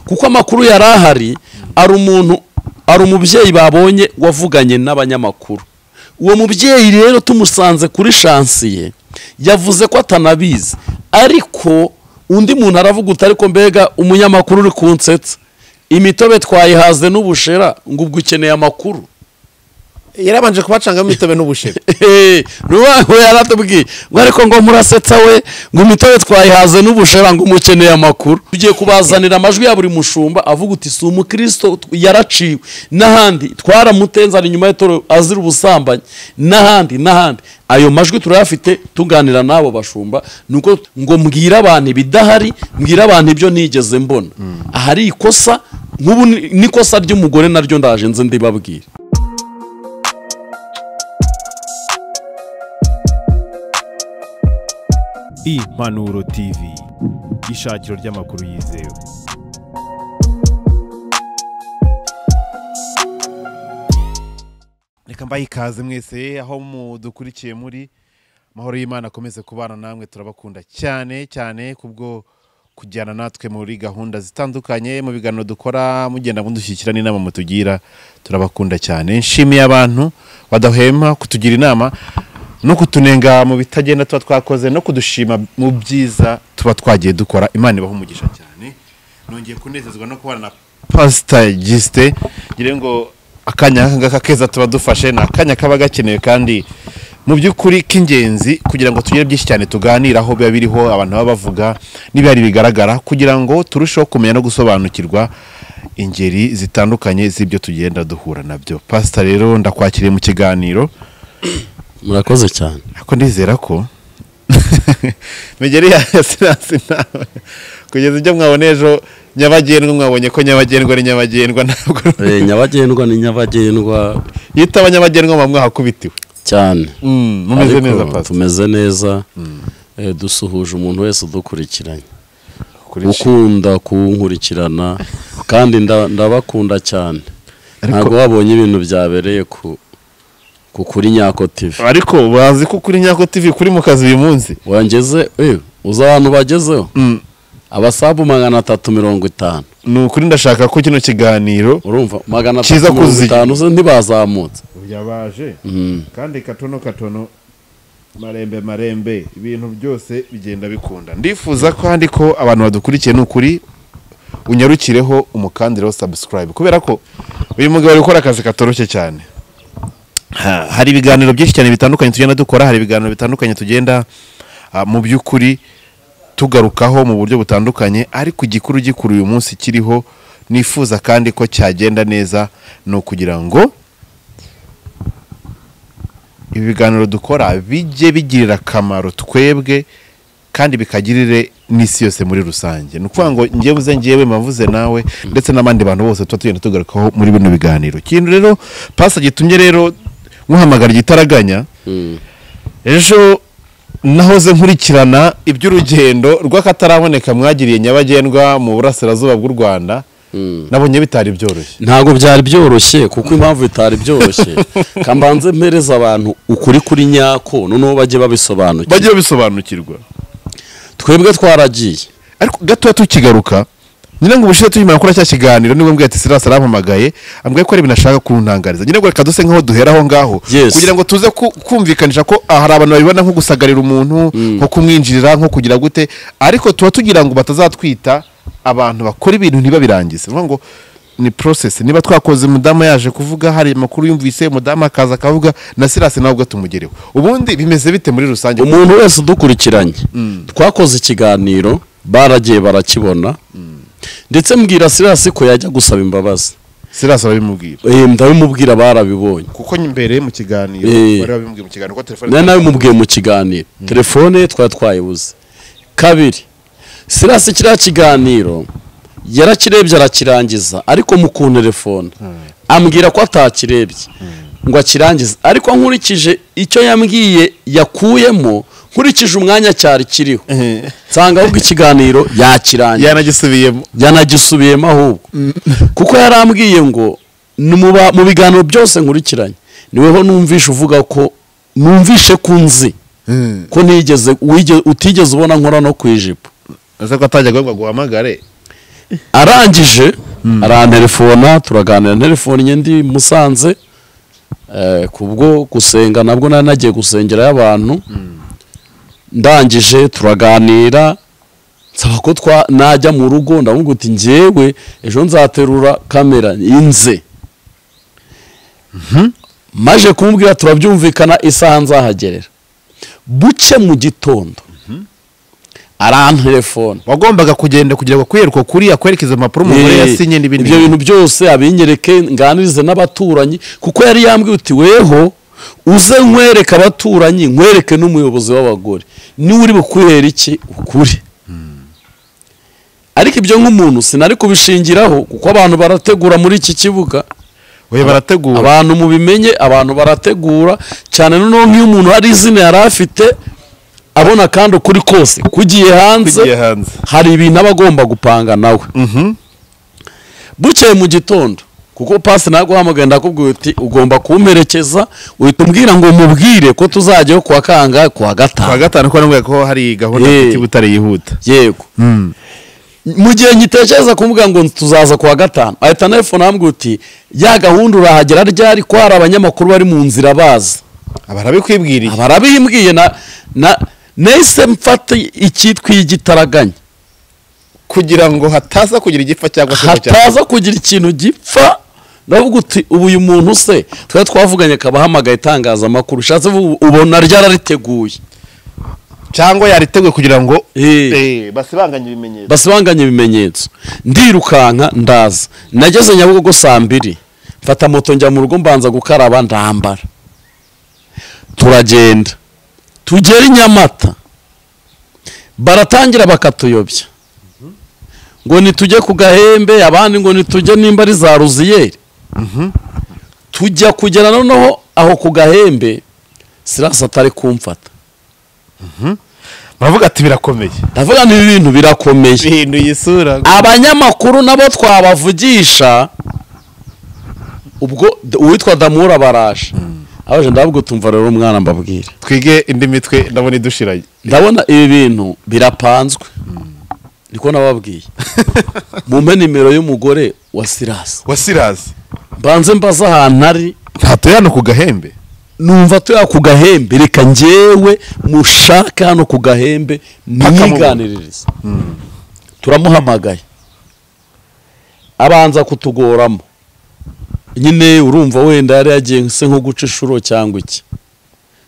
kuko amakuru yari ahari ari umuntu ari umubyeyi babonye wavuganye n'abanyamakuru uwo mubyeyi rero tumusanze kuri shansiye yavuze ko atanabizi ariko undi muntu aravuga uti ariko mbega umunyamakuru uri kunsetsa imitobe twayihaze n'ubushera ngo ubwo ukeneye amakuru yarabanje kubacangamo imitobe n'ubushera rubaho yaratubwiye ngo ariko ngo murasetsa we ngo imitobe twayihaze n'ubushera ngo umukeneye amakuru tugiye kubazanira amajwi ya buri mushumba avuga uti si umukristo yaraciwe n'ahandi twaramutenzana inyuma y'itoro azira ubusambanyi n'ahandi n'ahandi ayo majwi turayafite tuganira n'abo bashumba nuko ngo mbwire abantu ibidahari mbwire abantu ibyo nigeze mbona ahari ikosa nk'ubu ni- n'ikosa ry'umugore naryo ndaje nze ndibabwire impanuro tv ishakiro ry'amakuru yizewe reka mbahe ikaze mwese aho mudukurikiye muri amahoro y'imana akomeze kubana namwe turabakunda cyane cyane kubwo kujyana natwe muri gahunda zitandukanye mu biganiro dukora mugenda mudushyikira n'inama mutugira turabakunda cyane nshimiye abantu badahwema kutugira inama no kutunenga mu bitagenda tuba twakoze no kudushima mu byiza tuba twagiye dukora imana ibaha umugisha cyane nongeye kunezezwa no kubana na pasita gisite ngira ngo akanya nk'aka ngaka keza tuba dufashe ni akanya kaba gakenewe kandi mu by'ukuri k'ingenzi kugira ngo tugire byinshi cyane tuganiraho biba biriho abantu baba bavuga n'ibihari bigaragara kugira ngo turusheho kumenya no gusobanukirwa ingeri zitandukanye z'ibyo tugenda duhura nabyo pasita rero ndakwakiriye mu kiganiro murakoze cyane ariko ndizera ko migeri ya sinasi nawe kugeza ibyo mwabona ejo nyabagendwa mwabonye ko nyabagendwa ari nyabagendwa ntabwo Eh, nyabagendwa ni nyabagendwa iyo utaba nyabagendwa muba mwahakubitiwe cyane mumeze Ariko neza pasita tumeze neza eh, dusuhuje umuntu wese udukurikiranye Kuri shi- ukunda kuwunkurikirana kandi nda- ndabakunda cyane Ariko- ntabwo wabonye ibintu byabereye ku ku kuri nyako tv ariko bazi ko kuri nyako tv kuri mu kazi uyu munsi wangeze eh, uzi abantu bagezeho Mm, abasabu magana atatu mirongo itanu ni ukuri ndashaka ko kino kiganiro urumva magana Kiza atatu mirongo kuzi- itanu zo ntibazamutse yabaje Mm. kandi katono katono marembe marembe ibintu byose bigenda bikunda ndifuza kandi ko abantu badukurikiye ni ukuri unyarukireho umukandira wo subscribe kubera ko uyu mugabo ari gukora akazi katoroshye cyane Ha- hari ibiganiro byinshi cyane bitandukanye tugenda dukora hari ibiganiro bitandukanye tugenda ah, mu by'ukuri tugarukaho mu buryo butandukanye ariko igikuru gikuru uyu munsi kiriho nifuza kandi ko cyagenda neza ni ukugira ngo ibi biganiro dukora bijye bigirira akamaro twebwe kandi bikagirire n'isi yose muri rusange ni ukuvuga ngo njye buze ngewe mavuze nawe ndetse n'abandi bantu bose tuba tugenda tugarukaho muri bino biganiro ikintu rero pasa gitumye rero muhamagara igitaraganya ejo nahoze nkurikirana iby'urugendo rw'akataraboneka mwagiriye nyabagendwa mu burasirazuba bw'u rwanda nabonye bitari byoroshye ntabwo byari byoroshye kuko impamvu bitari byoroshye kambanze mpereza abantu ukuri kuri nyako noneho bajye babisobanukira bagiye bisobanukirwa twebwe twaragiye ariko gatoya tukigaruka nyine ngo ubushize tukimara gukora cya kiganiro nibwo mbwiye ati sirasi arampamagaye ambwiye ko hari ibintu ashaka kuntangariza nyine ngo reka duse nk'aho duhera aho ngaho Yes. kugira ngo tuze ku- kumvikanisha ko ah, hari abantu babibona nko gusagarira umuntu nko kumwinjirira nko kugira gute ariko tuba tugira ngo batazatwita abantu bakora ibintu ntibabirangize ni ukuvuga ngo ni process niba twakoze umudamu yaje kuvuga hari amakuru yumvise umudamu akaza akavuga na sirasi nawe ubwo tumugereho ubundi bimeze bite muri rusange umuntu wese udukurikiranye twakoze ikiganiro baragiye barakibona ndetse mbwira sirasi ko yajya gusaba imbabazi sirasi arabimubwira Eh, ndabimubwira barabibonye kuko mbere mu kiganiro Eh. bari babimubwiye mu kiganiro ko telefone nari nabimubwiye mu kiganiro telefone ye twari twayibuze kabiri sirasi kiriya kiganiro yarakirebye arakirangiza ariko mu ku telefone ambwira ko atakirebye ngo akirangize ariko nkurikije icyo yambwiye yakuyemo nkurikije umwanya cyari kiriho nsanga ahubwo ikiganiro yakirangiza yanagisubiyemo yanagisubiyemo ahubwo kuko yarambwiye ngo "Ni mu ba- mu biganiro byose nkurikiranye niweho numvishe uvuga ko numvishe ko unzi ko ntigeze wige- utigeze ubona nkora no ku ijipo ese ko atajya agomba guhamagare arangije arantelefona turaganira telefoni ndi musanze eh, kubwo gusenga nabwo nari nagiye gusengera y'abantu ndangije turaganira nsaba ko twa najya mu rugo ndamubwira uti njyewe ejo nzaterura kamera inze maje kumubwira turabyumvikana isaha nzahagerera buke mu gitondo arantelefona wagombaga kugenda kugira ngo kwiyerekwa kuriya kwerekeza impapuro umugore Eh, yasinye n'ibindi ibyo bintu bintu byose abinyereke nganirize n'abaturanyi kuko yari yambwiye uti weho uze nkwereke abaturanyi nkwereke n'umuyobozi w'abagore niwe uri bukuhera iki ukuri ariko ibyo nk'umuntu sinari kubishingiraho kuko abantu barategura muri iki kibuga we barategura abantu mubimenye abantu barategura cyane noneho nk'iyo umuntu hari izina yari afite abona kandi ukuri kose kugiye hanze tugiye hanze hari ibintu aba agomba gupanga nawe Mhm. bukeye mu gitondo kuko pasi naguhamagaye ndakubwira uti ugomba kumperekeza uhita umbwira ngo mubwire ko tuzajyayo kuwa kanga kuwa kwa gatanu gatanu ko namubwiye ko hari gahunda Eh. y'iki butare yihuta yego mu gihe ngitekereza kumubwira ngo tuzaza kuwa gatanu ahita telefone ambwira uti ya gahunda urahagera ryari ko hari abanyamakuru bari mu nzira baza abarabikwibwiriye barabimbwiye na na nahise mfata icyitwa igitaraganya kugira ngo hataza kugira igipfa cyangwa se cyangwa hataza kugira ikintu gipfa ndavuga uti ubu uyu muntu se twari twavuganye akaba ahamagaye itangazamakuru ushatse ubu- ubona ryarariteguye cyangwa yariteguye kugira ngo Eh. eh, basibanganye ibimenyetso basibanganya ibimenyetso ndirukanka ndaza nageze nyabugogo saa mbiri mfata moto njya mu rugo mbanza gukaraba ndambara turagenda tugera i nyamata baratangira bakatuyobya ngo nitujye ku gahembe abandi ngo nitujye nimba ari za ruziyeri tujya kugera noneho aho ku gahembe sirasi atari kumfata baravuga ati birakomeye ndavuga ni ibintu birakomeye bihinduye isura abanyamakuru nabo twabavugisha ubwo d- uwitwa damura baraje abaje ndabwo tumva rero umwana mbabwira twige indi mitwe ndabona idushiranye ndabona ibi bintu birapanzwe niko nababwiye mumpe nimero y'umugore wa sirasi wa sirazi mbanze mbaze ahantu ari ntatuye hano ku gahembe numva tuya ku gahembe reka njyewe mushake hano ku gahembe mwiganiririze turamuhamagaye abanza kutugoramo nyine urumva wenda yari yagiye se nko guca inshuro cyangwa iki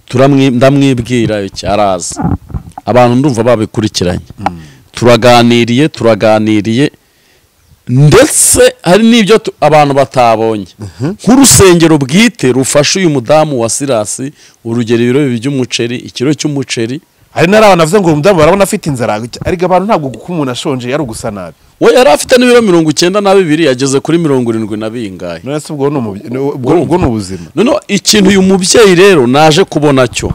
Turamwi- ndamwibwira iki araza abantu ndumva babikurikiranye turaganiriye turaganiriye ndetse hari n'ibyo tu- abantu batabonye nk'urusengero bwite rufasha uyu mudamu wa sirasi urugero ibiro bibiri by'umuceri ikiro cy'umuceri hari n'ari abantu bavuze ngo uyu mudamu barabona afite inzara ariko abantu ntabwo kuko umuntu ashonje yari ugusa nabi we yari afite n'ibiro mirongo icyenda na bibiri yageze kuri mirongo irindwi na bingahe none se ubwo ni umubye- ni- ubwo- ubwo ni ubuzima noneho ikintu uyu mubyeyi rero naje kubona cyo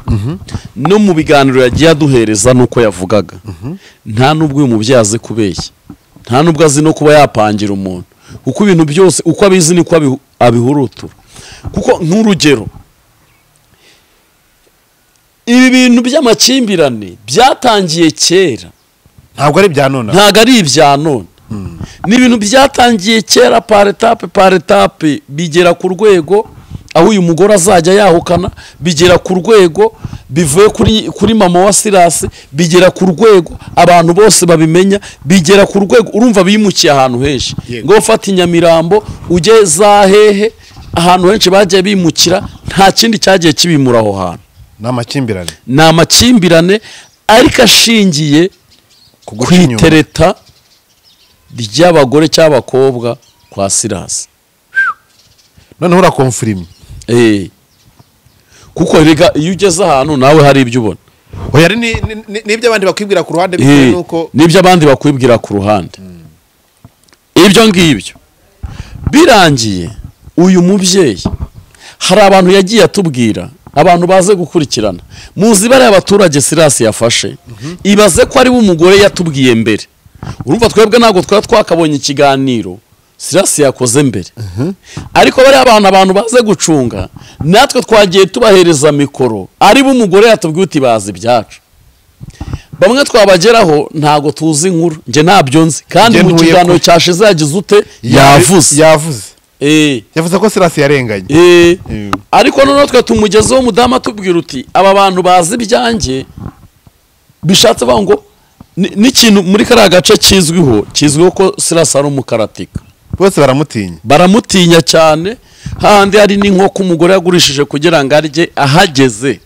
no mu biganiro yagiye aduhereza nuko yavugaga nta n'ubwo uyu mubyeyi azi kubeshya nta n'ubwo azi no kuba yapangira umuntu kuko ibintu byose uko abizi niko abihu- abihurutura kuko nk'urugero ibi bintu by'amakimbirane byatangiye kera ntabwo ari ibya none ntabwo ari ibya none ni ibintu byatangiye kera par etape par etape bigera ku rwego aho uyu mugore azajya yahukana bigera ku rwego bivuye kuri, kuri mama wa sirasi bigera ku rwego abantu bose babimenya bigera ku rwego urumva bimukiye ahantu henshi Yego. ngo ufata inyamirambo ujye za hehe ahantu henshi bagiye bimukira nta kindi cyagiye kibimura aho hantu ni amakimbirane ni amakimbirane ariko ashingiye guca inyuma. kwitereta ry'abagore cy'abakobwa kwa sirasi noneho urakomfurimye Eh. kuko rega iyo ugeze ahantu nawe hari ibyo ubona oya ari ni- ni- ni- n'ibyo abandi bakwibwira ku ruhande bitewe Eh, n'uko n'ibyo abandi bakwibwira ku ruhande ibyo ngibyo birangiye uyu mubyeyi hari abantu yagiye atubwira abantu baze gukurikirana muzi ibara y'abaturage sirasi yafashe ibaze ko ari we umugore yatubwiye mbere urumva twebwe ntabwo twari twakabonye ikiganiro sirasi yakoze mbere ariko bariya abantu abantu baze gucunga natwe twagiye tubahereza mikoro ari bo umugore yatubwiye uti bazi ibyacu bamwe twabageraho ntago tuzi inkuru njye ntabyo nzi kandi Njye mu ntuye kiganiro kure. cyashize yagize ute yavuze yavuze Eh, yavuze ko sirasi yarenganye eh. Mm. ariko noneho twe tumugezeho umudamu atubwira uti aba bantu bazi ibyanjye bishatse bavuga ngo ni- n'ikintu muri kariya gace kizwiho kizwiho ko sirasi ari umukaratika bose baramutinya baramutinya cyane hahandi hari n'inkoko umugore yagurishije kugira ngo arye ahageze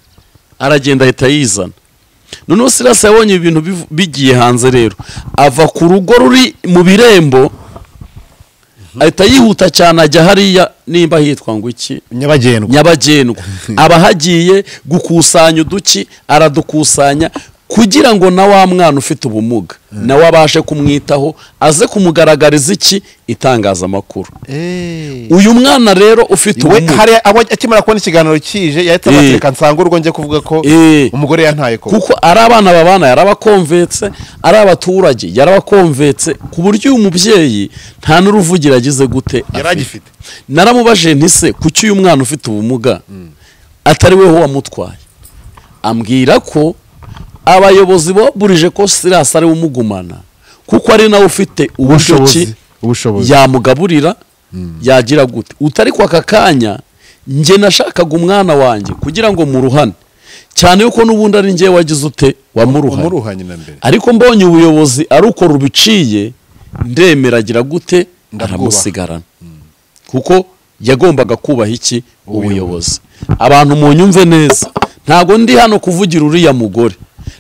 aragenda ahita yizana noneho sirasi yabonye ibintu biv- bigiye hanze rero ava ku rugo ruri mu birembo ahita yihuta cyane ajya hariya nimba hitwa ngo iki nyabagendwa nyabagendwa aba ahagiye gukusanya uduki aradukusanya kugira ngo na wa mwana ufite ubumuga nawe abashe kumwitaho aze kumugaragariza iki itangazamakuru Eh. uyu mwana rero ufite we ubumuga hari abo akimara kubona ikiganiro kije yahita Eh. abatereka nsanga urwo njya kuvuga ko Eh. umugore yantaye ko kuko ari abana babana yarabakomvetse ari abaturage yarabakomvetse ku buryo uyu mubyeyi nta n'uruvugira agize gute yari afite. agifite naramubajije ntise kuki uyu mwana ufite ubumuga atari weho wamutwaye ambwira ko abayobozi baburije ko sirasi ariwe umugumana kuko ari nawe ufite uburyo ki ubushobozi ubushobozi yamugaburira yagira gute utari kwa aka kanya njye nashakaga umwana wanjye kugira ngo muruhane cyane yuko n'ubundi ari njye wagize ute wamuruhane umuruhanye na mbere ariko mbonye ubuyobozi ari uko rubiciye ndemera agira gute Ndabwubaha. aramusigarana kuko yagombaga kubaha iki ubuyobozi abantu munyumve neza ntabwo ndi hano kuvugira uriya mugore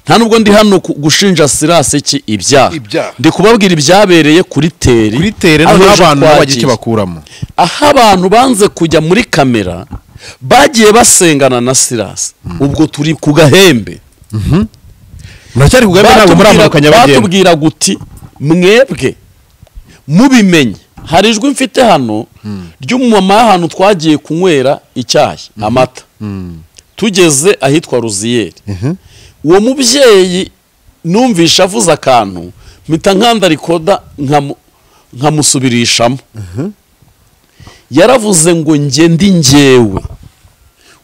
nta nubwo ndi hano ku- gushinja sirasi iki ibyaha Ibyaha. ndi kubabwire ibyabereye kuri teri kuri tere aho noneho ejo abantu twagiye. bagira icyo bakuramo aho abantu banze kujya muri kamera bagiye basengana na sirasi ubwo turi ku gahembe muracyari kugambe ntabwo muramanuka Batubwira- nyabagendwa batubwira guti mwebwe mubimenye hari ijwi mfite hano ry'umumama w'ahantu twagiye kunywera icyayi amata tugeze ahitwa ruziyeri uwo mubyeyi numvishe avuze akantu mpita nkanda rikoda nkamu- nkamusubirishamo yaravuze ngo njye ndi njyewe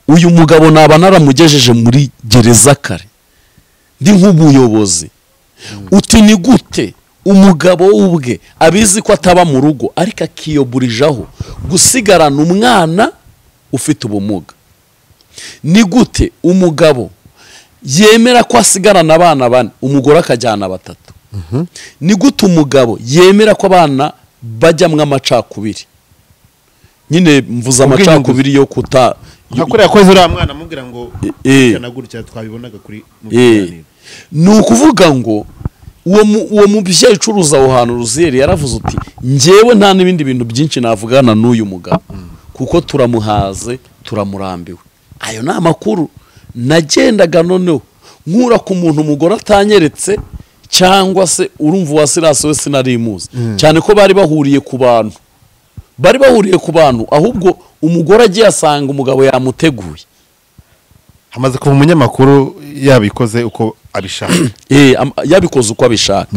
uyu mugabo naba naramugejeje muri gereza kare ndi nk'umuyobozi uti ni gute umugabo ubwe abizi ko ataba mu rugo ariko akiyoburijaho gusigarana umwana ufite ubumuga ni gute umugabo yemera ko asigarana abana bane umugore akajyana batatu ni gute umugabo yemera ko abana bajyamo amacakubiri nyine mvuze Ubwiyunge. amacakubiri yo kuta yo- nka kuriya koze uriya mwana amubwira ngo Eh. gutya na gutya twabibonaga kuri mu Eh. biganiro ni ukuvuga ngo uwo mu- uwo mubyeyi ucuruza aho hantu ruziyeri yaravuze uti njyewe nta n'ibindi bintu byinshi navugana n'uyu mugabo kuko turamuhaze turamurambiwe ayo ni amakuru nagendaga noneho nkura ku muntu umugore atanyeretse cyangwa se urumva uwa sirasi we sinarimuzi cyane ko bari bahuriye ku bantu bari bahuriye ku bantu ahubwo umugore agiye asanga umugabo yamuteguye hamaze kuva umunyamakuru yabikoze uko abishaka Eh, am- yabikoze uko abishaka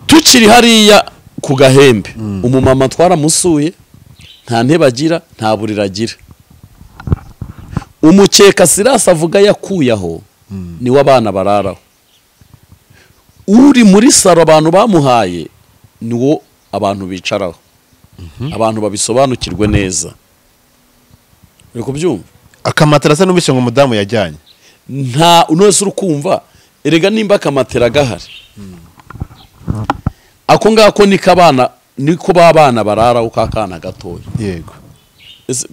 tukiri hariya ku gahembe umumama twaramusuye nta ntebe agira nta buriro agira umukeka sirasi avuga yakuyeho niwo abana bararaho uri muri saro abantu bamuhaye niwo abantu bicaraho abantu babisobanukirwe neza uri kubyumva akamatera asa n'ubishe ngo umudamu yajyanye nta uno wese uri kumva erega nimba akamatera gahari ako ngako niko abana niko ba bana bararaho ka kana gatoya yego Ese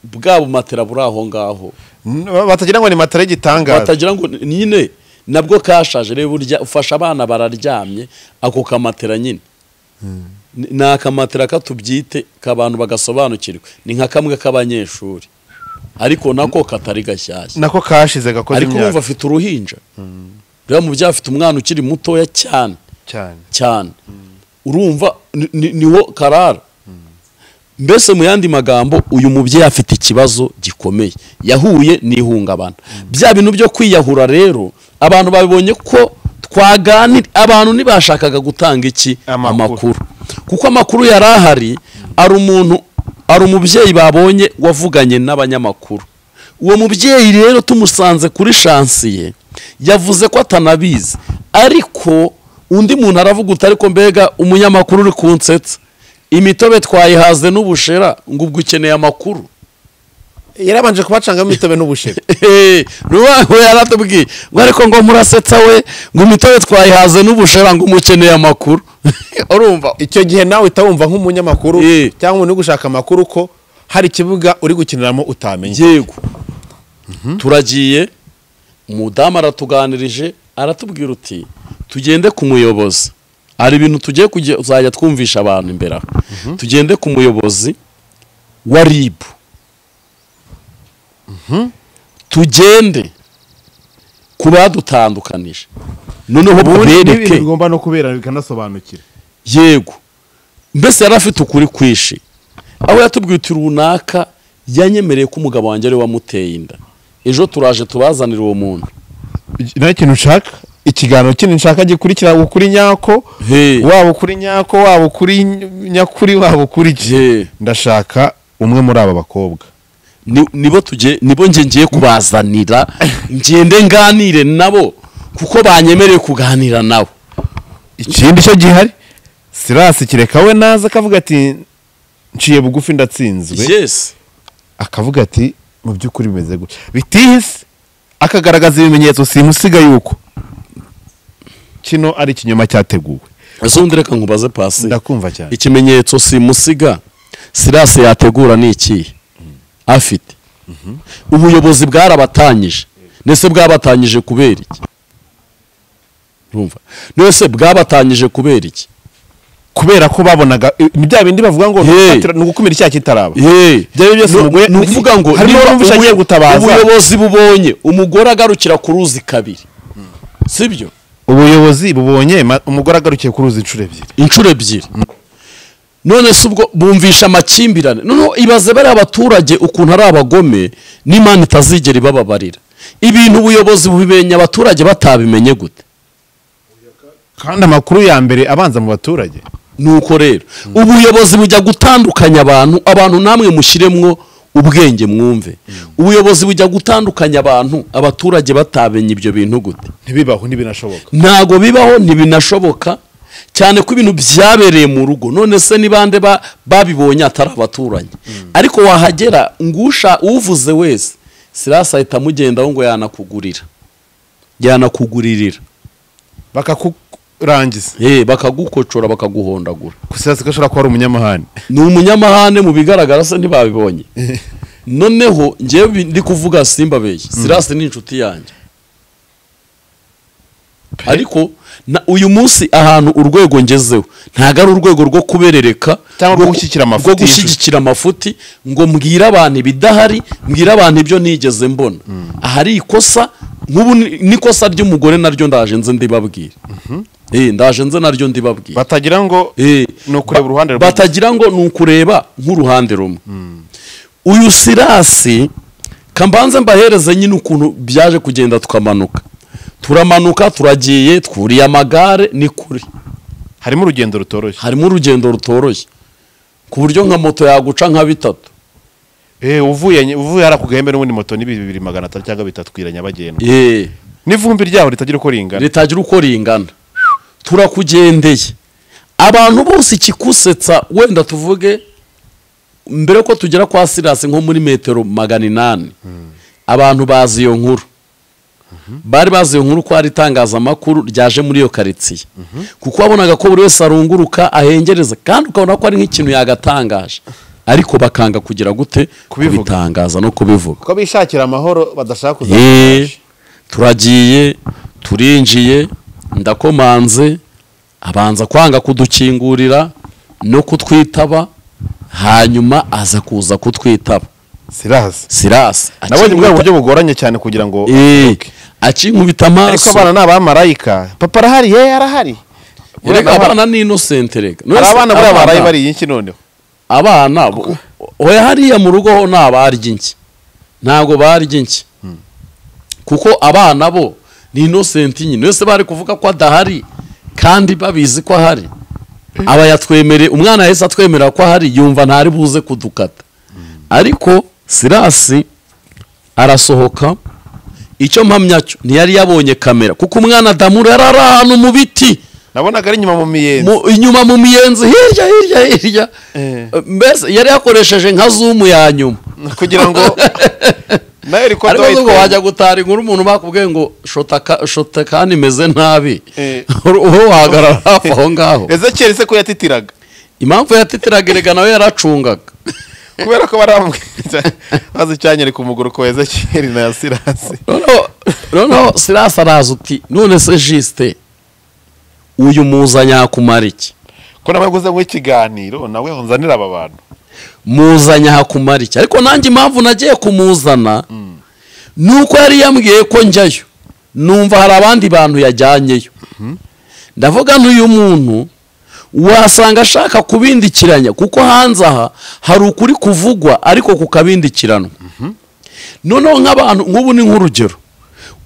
bwa bumatera buri aho ngaho N- batagira ngo ni matera y'igitangaza batagira ngo ni- nyine nabwo kashaje reba burya ufasha abana bararyamye ako kamatera nyine Ni- ni akamatera katubyite k'abantu bagasobanukirwa ni nka kamwe k'abanyeshuri ariko nako katari gashyashya nako kashize gakoze ariko urumva imyaka afite uruhinja rero mu byaha afite umwana ukiri mutoya cyane cyane cyane urumva ni- ni- niho karara mbese mu yandi magambo uyu mubyeyi afite ikibazo gikomeye yahuye n'ihungabana bya bintu byo kwiyahura rero abantu babibonye ko twaganira abantu ntibashakaga gutanga iki Amakuru. amakuru kuko amakuru yari ahari ari umuntu ari umubyeyi babonye wavuganye n'abanyamakuru uwo mubyeyi rero tumusanze kuri shansiye yavuze ko atanabizi ariko undi muntu aravuga uti ariko mbega umunyamakuru uri kunsetsa imitobe twayihaze n'ubushera ngo ubwo ukeneye amakuru yarabanje kubacangamo imitobe n'ubushera we yaratubwiye ngo ariko ngo murasetsa we ngo imitobe twayihaze n'ubushera ngo umukeneye amakuru urumva icyo gihe nawe utawumva nk'umunyamakuru Eh. cyangwa umuntu uri gushaka amakuru ko hari ikibuga uri gukiniramo utamenye yego turagiye umudamu aratuganirije aratubwira uti tugende ku muyobozi hari ibintu tugiye kujya- kuzajya twumvisha abantu imbere aha tugende ku muyobozi wa ribu tugende ku badutandukanije noneho ubundi tubereke n'ibintu bigomba no kubera bikanasobanukira yego mbese yari afite ukuri kwinshi aho yatubwiye uti runaka yanyemereye ko umugabo wanjye ari we wamuteye inda ejo turaje tubazanire uwo muntu nawe ikintu nshaka ikiganiro kino nshaka gikurikira ukuri nyako He. waba ukuri nyako waba ukuri ny- nyakuri waba ukuri iki He. ndashaka umwe muri aba bakobwa Ni- nibo tujye nibo njye ngiye kubazanira ngende nganire nabo kuko banyemereye kuganira nabo ikindi cyo gihari sirasi kireka we naza akavuga ati nciye bugufi ndatsinzwe yes akavuga ati mu by'ukuri bimeze gutya bitihise akagaragaza ibimenyetso simusiga yuko kino ari ikinyoma cyateguwe ese undi reka nkubaze pasi ndakumva cyane ikimenyetso simusiga sirasi yategura ni ikihe afite ubuyobozi bwarabatanyije ndetse bwabatanyije kubera iki urumva ndetse bwabatanyije kubera iki kubera ko babonaga ni bya bindi bavuga ngo Hey. "Gufatira- ni ugukumira icyaha kitaraba byari byose umugore- ni ukuvuga ngo harimo niba abumva ushaka ubuye- gutabaza. ubuyobozi bubonye umugore agarukira ku ruzi kabiri sibyo ubuyobozi bubonye ma- umugore agarukiye ku ruzi inshuro ebyiri inshuro ebyiri none se ubwo bumvisha amakimbirane noneho ibaze bariya abaturage ukuntu ari abagome n'imana itazigera ibababarira ibintu ubuyobozi bubimenya abaturage batabimenye gute kandi amakuru ya mbere abanza mu baturage nuko rero ubuyobozi bujya gutandukanya abantu abantu namwe mushyiremwo ubwenge mwumve ubuyobozi bujya gutandukanya abantu abaturage batabenye ibyo bintu gute ntibibaho ntibinashoboka ntago bibaho ntibinashoboka cyane ko ibintu byabereye mu rugo none se ni bande ba- babibonye atari abaturanyi ariko wahagera ngusha uvuze wese sirasi ahita amugendaho ngo yanakugurira yanakugurira bakakurangiza Eh, bakagukocora bakaguhondagura gusa sigashobora kuba ari umunyamahane ni umunyamahane mu bigaragara se ntibabibonye noneho ngewe bi- ndi kuvuga simba beshya sirasi ni inshuti yanjye ariko na- uyu munsi ahantu urwego ngezeho ntabwo ari urwego rwo kuberereka Cyangwa rwo rwo- gushyigikira amafuti rwo y'ijuru. gushyigikira amafuti ngo mbwire abantu ibidahari mbwire abantu ibyo nigeze mbona ahari ikosa nk'ubu ni- n'ikosa ry'umugore naryo ndaje nze ndibabwire Eh, ndaje nze naryo ndibabwire batagira ngo Eh, ni ukureba uruhande ba- batagira ngo ni ukureba nk'uruhande rumwe uyu sirasi kambanze mbahereze nyine ukuntu byaje kugenda tukamanuka turamanuka turagiye twuriye amagare ni kure harimo urugendo rutoroshye harimo urugendo rutoroshye ku buryo nka moto yaguca nka bitatu eh uvuye nye- uvuye hari akugahembe n'ubundi moto ni bibiri magana atatu cyangwa bitatu kwira nyabagendwa eh n'ivumbi ryaho ritagira uko ringana ritagira uko ringana turakugendeye abantu bose ikikusetsa wenda tuvuge mbere ko tugera kwa sirasi nko muri metero magana inani abantu bazi iyo nkuru bari bazi iyo nkuru ko hari itangazamakuru ryaje muri iyo karitsiye kuko wabonaga ko buri wese arunguruka ahengereza kandi ukabona ko ari nk'ikintu yagatangaje ariko bakanga kugira gute Kubivuga. kubitangaza no kubivuga ko bishakira amahoro badashaka Eh, turagiye turinjiye ndakomanze abanza kwanga kudukingurira no kutwitaba hanyuma aza kuza kutwitaba sirasi sirasi nabonye bwa akinkubita- buryo bugoranye cyane kugira ngo Eh, akinkubita ariko amaso abana ni abamarayika papa arahari ye arahari Erega abana ni innocent rega hari abana buriya baraye abana, bariye iki noneho abana bo- oya hariya mu rugo ho ni abarya inki ntabwo barya inki kuko abana bo ni innocent nyine wese bari kuvuga ko adahari kandi babizi ko ahari aba yatwemereye umwana yahise atwemerera ko ahari yumva ntari buze kudukata ariko sirasi arasohoka icyo mpamya cyo ntiyari yabonye kamera kuko umwana adamura yari ari ahantu mu biti nabonaga ari inyuma mu miyenzi mu- inyuma mu miyenzi hirya hirya hirya Eh. mbese yari yakoresheje nka zumu ya nyuma kugira ngo nayo iri ariko kuba ngo wajya gutara inkuru umuntu bakubwiye ngo shota ka- shota kandi imeze nabi Eh. uwo wahagarara hafi aho ngaho ezekiyeli se ko yatitiraga impamvu yatitiraga erega nawe yaracungaga kubera ko baramwiza maze icyanyereka umuguru ko ezekiyeli na sirasi noneho noneho sirasi araza uti none se jisite uyu muzanya kumara iki ko nawe guza ngo ikiganiro nawe unzanira aba bantu muzanya hakumara iki ariko nanjye impamvu nagiye kumuzana ni uko yari yambwiye ko njyayo numva hari abandi bantu yajyanyeyo ndavuga n'uyu muntu wasanga ashaka kubindikiranya kuko hanze aha hari ukuri kuvugwa ariko kukabindikiranwa noneho nk'abantu nk'ubu ni nk'urugero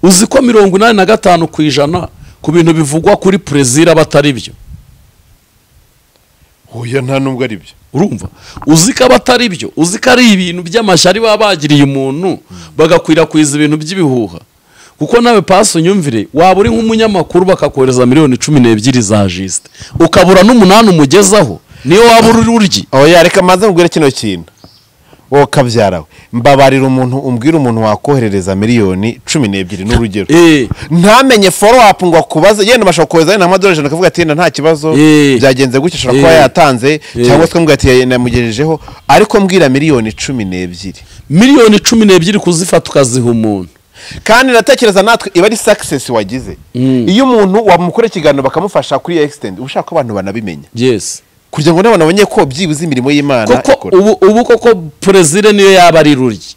uzi ko mirongo inani na gatanu ku ijana ku bintu bivugwa kuri perezida batari byo oya nta nubwo ari byo urumva uzi ko aba atari byo uzi ko ari ibintu by'amashyari baba bagiriye umuntu bagakwirakwiza ibintu by'ibihuha kuko nawe pasi unyumvire waba uri nk'umunyamakuru bakakohereza miliyoni cumi n'ebyiri za jisite ukabura n'umunani umugezaho niyo waba uri uryi oya reka maze nkubwire kino kintu wowe kabyara we mbabarira umuntu umbwira umuntu wakoherereza miliyoni cumi n'ebyiri ni urugero Eh. ntamenye foro apu ngo akubaze yenda bashobora kohereza yenda amadorari ijana akavuga ati yenda nta kibazo Eh. byagenze gutya ashobora kuba Eh. yatanze Eh. cyangwa se akamubwira ati namugejejeho ariko mbwira miliyoni cumi n'ebyiri miliyoni cumi n'ebyiri kuzifata ukaziha umuntu kandi natekereza natwe iba ari sakisesi wagize iyo umuntu wamukorera ikiganiro bakamufasha kuri ekisitendi uba ushaka ko abantu banabimenya yesi kugira ngo n'abantu bamenye ko byibuze imirimo y'imana koko ikora ubu ubu koko perezida niyo yaba ari ruryi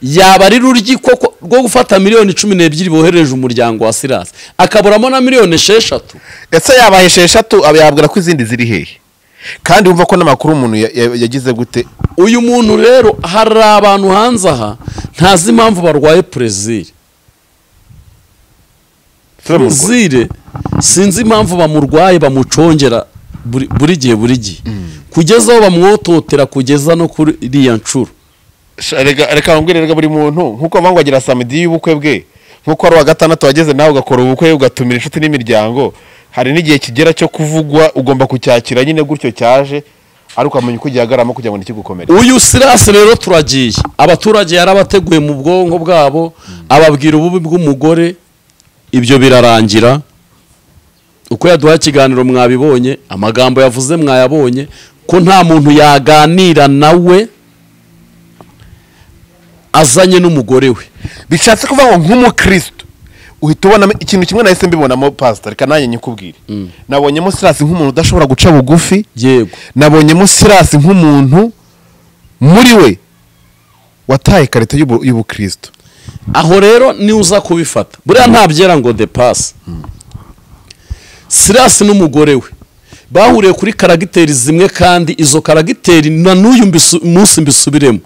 yaba ari ruryi koko rwo gufata miliyoni cumi n'ebyiri bohereje umuryango wa sirasi akaburamo na miliyoni esheshatu ese yabaye esheshatu aba yabwira ko izindi ziri hehe kandi wumva ko n'amakuru umuntu ya- ya- yagize gute uyu muntu rero hari abantu hanze aha ntazi impamvu barwaye perezida perezida sinzi impamvu bamurwaye bamucongera buri buri gihe buri gihe kugeza aho bamwototera kugeza no kuri iriya nshuro Sha, reka reka mbwire reka buri muntu nk'uko bavuga ngo agira samedi y'ubukwe bwe nk'uko ari uwa gatandatu wageze nawe ugakora ubukwe ugatumira inshuti n'imiryango hari n'igihe kigera cyo kuvugwa ugomba kucyakira nyine gutyo cyaje ariko ukamenya uko gihagaramo kugira ngo ntikigukomere uyu sirasi rero turagiye abaturage yarabateguye mu bwonko bwabo ababwira ububi bw'umugore ibyo birarangira uko yaduha ikiganiro mwabibonye amagambo yavuze mwayabonye ko nta muntu yaganira nawe azanye n'umugore we bishatse kuvuga ngo nk'umukristo uhita ubona ikintu kimwe nahise mbibonamo pasita reka nanjye nyikubwire nabonyemo sirasi nk'umuntu udashobora guca bugufi yego nabonyemo sirasi nk'umuntu muri we wataye ikarita y'ubu- y'ubukristo aho rero ni uza kubifata buriya ntabyera ngo de pasi sirasi n'umugore we bahuriye kuri karagiteri zimwe kandi izo karagiteri na n'uyu mbisu- munsi mbisubiremo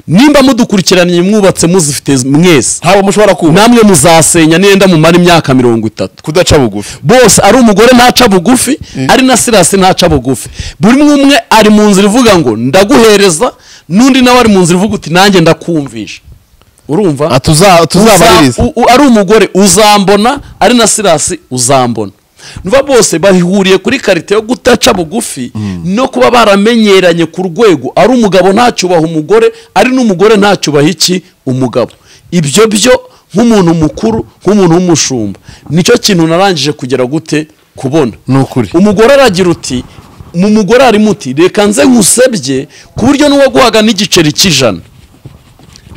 nimba mudukurikiraniye mwubatse muzifite mwese ntabwo mushobora kuba namwe muzasenya nenda mumara imyaka mirongo itatu kudaca bugufi bose ari umugore ntaca bugufi ari na sirasi ntaca bugufi buri umwe umwe ari mu nzira ivuga ngo ndaguhereza n'undi nawe ari mu nzira ivuga uti nanjye ndakumvisha urumva Ah, tuza- Uza- tuzabaririze u- u- ari umugore uzambona ari na sirasi uzambona nuva bose bahuriye kuri karite yo gutaca bugufi no kuba baramenyeranye ku rwego ari umugabo ntacyubaha umugore ari n'umugore ntacyubaha iki umugabo ibyo byo nk'umuntu mukuru nk'umuntu w'umushumba nicyo kintu narangije kugera gute kubona Ni ukuri. umugore aragira uti mu mugore harimo uti reka nze nkusebye ku buryo n'uwaguhaga n'igiceri cy'ijana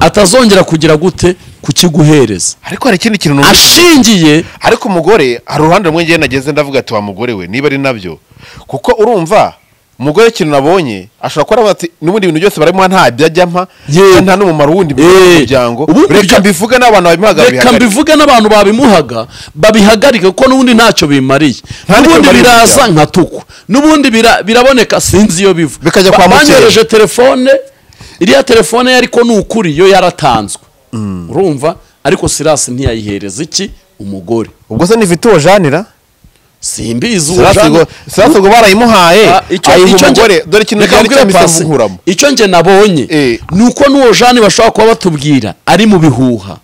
atazongera kugira gute kukiguhereza ariko hari ikindi kintu numva- ashingiye ariko umugore hari uruhande rumwe ngenda nageze ndavuga ati wa mugore we niba ari nabyo kuko urumva umugore ikintu nabonye ashobora kuba aravuga ati n'ubundi bintu byose barabimuha nta byajya mpa Yewe. kandi nta n'umumaro wundi Eh. muryango Ubundi reka bya- mbivuge n'abantu babimuhaga reka babihagarike. mbivuge n'abantu babimuhaga babihagarike kuko n'ubundi ntacyo bimariye Nta nicyo n'ubundi bimariye biraza umuryango. nka tukwa n'ubundi bira- biraboneka sinzi iyo biva Bikajya kwa Ba- mukeba. banyohereje telefone iriya telefone ye ariko ni ukuri yo yaratanzwe urumva ariko sirasi ntiyayihereza iki umugore ubwo se nifite uwo janira simbizi uwo Sirasi jana- ubwo- sirasi ubwo barayimuhaye Ah, icyo- ayiha icyo nge- umugore dore ikintu reka cyari nkubwire cyamisa Pasi, muhuramo icyo nge nabonye Eh. ni uko n'uwo jani bashobora kuba batubwira ari mu bihuha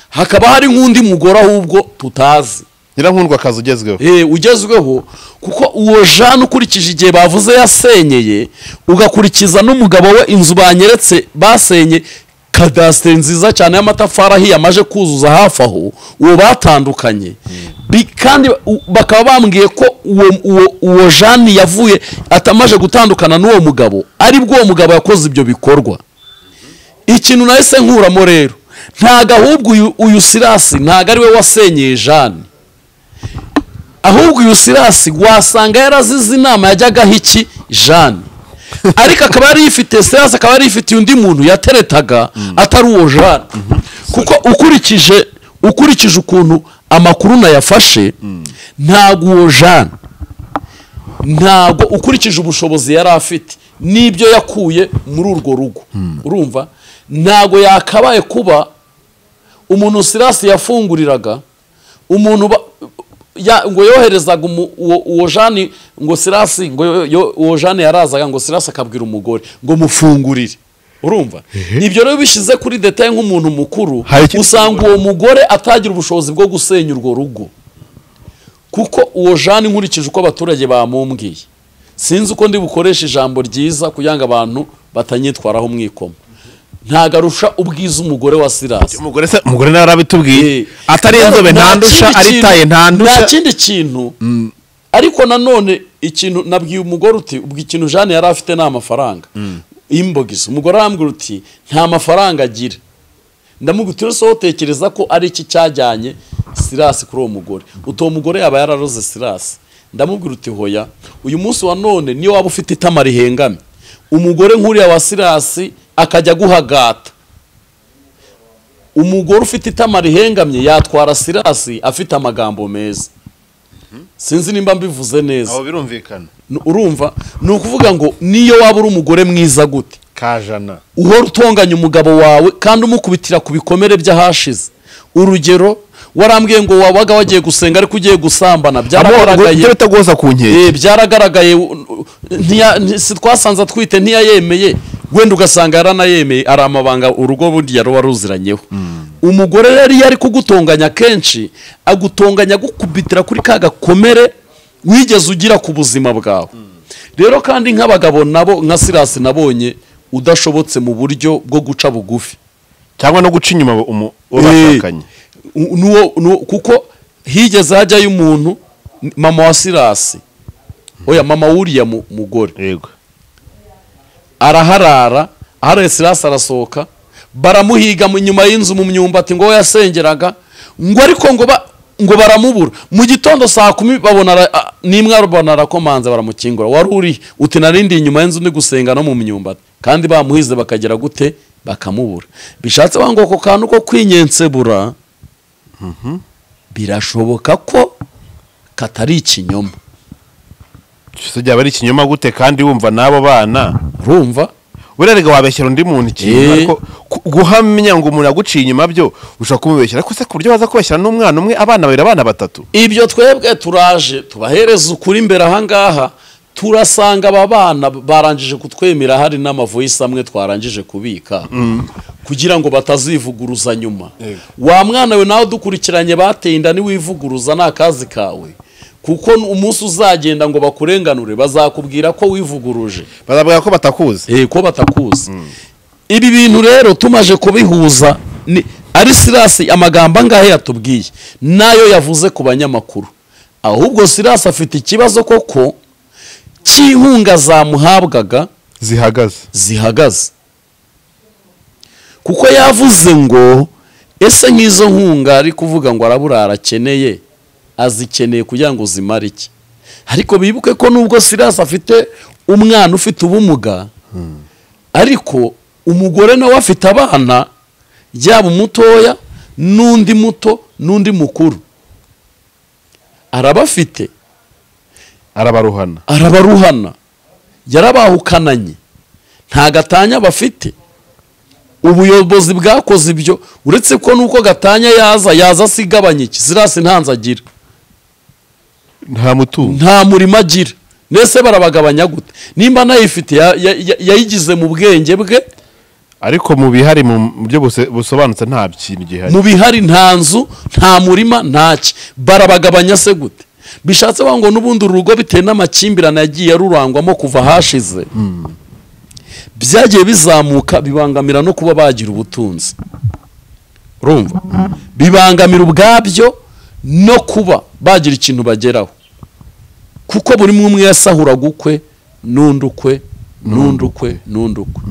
hakaba hari nk'undi mugore ahubwo tutazi nyirankundwa akazi ugezweho Eh, ugezweho kuko uwo jana ukurikije igihe bavuze yasenyeye ugakurikiza n'umugabo we inzu banyeretse basenye kadasiteri nziza cyane y'amatafari ahiye amaje kuzuza hafi aho uwo batandukanye Bi- kandi u- bakaba bambwiye ko uwo uwo uwo jani yavuye atamaje gutandukana n'uwo mugabo aribwo uwo mugabo yakoze ibyo bikorwa ikintu nahise nkuramo rero ntago ahubwo uyu- uyu sirasi ntago ariwe wasenyeye jani ahubwo uyu sirasi wasanga yarazize inama yajyagaho iki jane ariko akaba yari yifite sirasi akaba yari yifitiye undi muntu yateretaga atari uwo jane kuko ukurikije ukurikije ukuntu amakuru nayafashe ntabwo uwo jane ntabwo ukurikije ubushobozi yari afite n'ibyo yakuye muri urwo rugo urumva ntabwo yakabaye kuba umuntu sirasi yafunguriraga umuntu ba- ya- ngo yoherezaga umu- uwo uwo jani ngo sirasi ngo yo- yo- uwo jani yarazaga ngo sirasi akabwira umugore ngo mufungurire urumva ibyo rero bishyize kuri detaye nk'umuntu mukuru Hari ikindi usanga uwo mugore atagira ubushobozi bwo gusenya urwo rugo kuko uwo jani nkurikije uko abaturage bamumbwiye sinzi uko ndi bukoresha ijambo ryiza kugira ngo abantu batanyitwaraho umwikomo ntago arusha ubwiza umugore wa sirasi umugore se umugore nawe arabitubwiye Eh, atari inzobe nta ntandusha kindi ari kintu- taye nta ntandusha kindi kintu ariko nanone ikintu nabwiye umugore uti ubwo ikintu jane yari afite ni amafaranga imbogisi umugore arambwira uti nta mafaranga agira ndamubwira uti wotekereza ko ari iki cyajyanye sirasi kuri uwo mugore uti uwo mugore yaba yararoze sirasi ndamubwira uti hoya uyu munsi wa none niyo waba ufite itama rihengamye umugore nk'uriya wa sirasi akajya guhagata umugore ufite itama rihengamye yatwara sirasi afite amagambo meza sinzi nimba mbivuze neza abo birumvikana N- urumva ni ukuvuga ngo niyo waba uri umugore mwiza gute kajana uhora utonganya umugabo wawe kandi umukubitira ku bikomere by'ahashize urugero warambwiye ngo wabaga wagiye gusenga ariko ugiye gusambana byaragaragaye ibyo bita guhoza ku nkeke Eh, byaragaragaye u- u- ntiya- nti- si twasanze atwite ntiyayemeye wenda ugasanga yaranayemeye ari amabanga urugo burya ruba ruziranyeho umugore rero iyo ari kugutonganya kenshi agutonganya agukubitira kuri ka gakomere wigeze ugira ku buzima bwawe rero kandi nk'abagabo nabo nka sirasi nabonye udashobotse mu buryo bwo guca bugufi cyangwa no guca inyuma umu- uwo bashakanye Eh, u- nuwo- nuwo- kuko higeze hajyayo umuntu n- mama wa sirasi oya mama wuriya mu- mugore yego araharara aharaye sirasi arasohoka baramuhiga mu- inyuma y'inzu mu myumbati ngo we yasengeraga ngo ariko ngo ba ngo baramubura mu gitondo saa kumi babona ara- a- nimwe arabona arakomanza baramukingura wari uri uti narindi inyuma y'inzu ndi gusenga no mu myumbati kandi bamuhize bakagera gute bakamubura bishatse ngo ako kantu ko kwinyensebura birashoboka ko katari ikinyoma se byaba ari ikinyoma gute kandi wumva n'abo bana urumva buriya rega wabeshyira undi muntu ikintu Eh. ariko ku- guhamya ngo umuntu aguciye inyuma byo ushobora kumubeshyira ariko se ku buryo baza kubeshyira n'umwana umwe abana babiri abana batatu ibyo twebwe turaje tubahereza ukuri imbere ahangaha turasanga aba bana barangije kutwemera hari n'amavoyisi amwe twarangije kubika kugira ngo batazivuguruza nyuma wa mwana we nawe dukurikiranye bateye inda niwivuguruza ni akazi kawe kuko umunsi uzagenda ngo bakurenganure bazakubwira ko wivuguruje bazabwira ko batakuzi Eh, ko batakuzi ibi bintu rero tumaje kubihuza ni ari sirasi amagambo angahe yatubwiye nayo yavuze ku banyamakuru ahubwo sirasi afite ikibazo koko cy'inkunga zamuhabwaga zihagaze zihagaze kuko yavuze ngo ese nk'izo nkunga ari kuvuga ngo arabura arakeneye azikeneye kugira ngo zimare iki ariko bibuke ko nubwo sirasi afite umwana ufite ubumuga ariko umugore nawe afite abana yaba umutoya n'undi muto n'undi mukuru arabafite arabaruhana arabaruhana yarabahukananye nta gatanya bafite ubuyobozi bwakoze ibyo uretse ko nuko gatanya yaza yaza asigabanya iki sirasi ntanze agira nta mutungo nta murimo agira nese barabagabanya gute nimba anayifite ya- ya- ya- yayigize mu bwenge bwe ariko mu bihari mu buryo busobanutse nta kintu gihari mu bihari nta nzu nta murima ntaki barabagabanya se gute bishatse bavuga ngo n'ubundi uru rugo bitewe n'amakimbirane yagiye rurangwamo kuva hashize byagiye bizamuka bibangamira no kuba bagira ubutunzi urumva bibangamira ubwabyo no kuba bagira ikintu bageraho kuko buri umwe umwe yasahuraga ukwe n'undi ukwe n'undi ukwe n'undi ukwe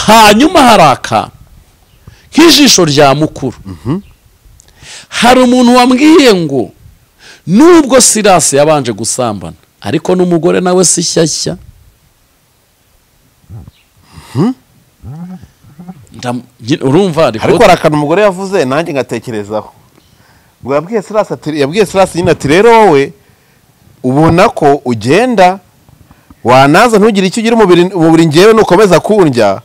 hanyuma hari akantu nk'ijisho rya mukuru hari umuntu wambwiye ngo nubwo sirasi yabanje gusambana ariko n'umugore nawe si shyashya Ndam- ngi- urumva ariko ariko hari akantu umugore yavuze nanjye ngatekerezaho ubwo yabwiye sirasi ati- yabwiye sirasi nyine ati rero wowe ubona ko ugenda wanaza ntugire icyo ugira umubiri umubiri ngewe nukomeza kundya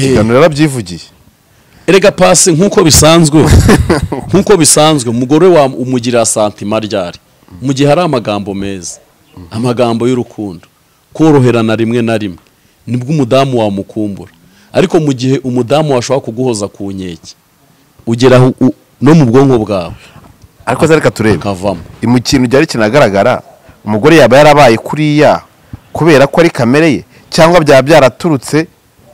iganiro yarabyivugiye erega pasi nk'uko bisanzwe nk'uko bisanzwe umugore wa umugira santima ryari mu gihe hari amagambo meza amagambo y'urukundo koroherana rimwe na rimwe nibwo umudamu wamukumbura ariko mu gihe umudamu washobora kuguhoza ku nkeke ugeraho u- no mu bwonko bwawe ariko se reka turebe akavamo mu kintu cyari kinagaragara umugore yaba yarabaye kuriya kubera ko ari kamere ye cyangwa byaba byaraturutse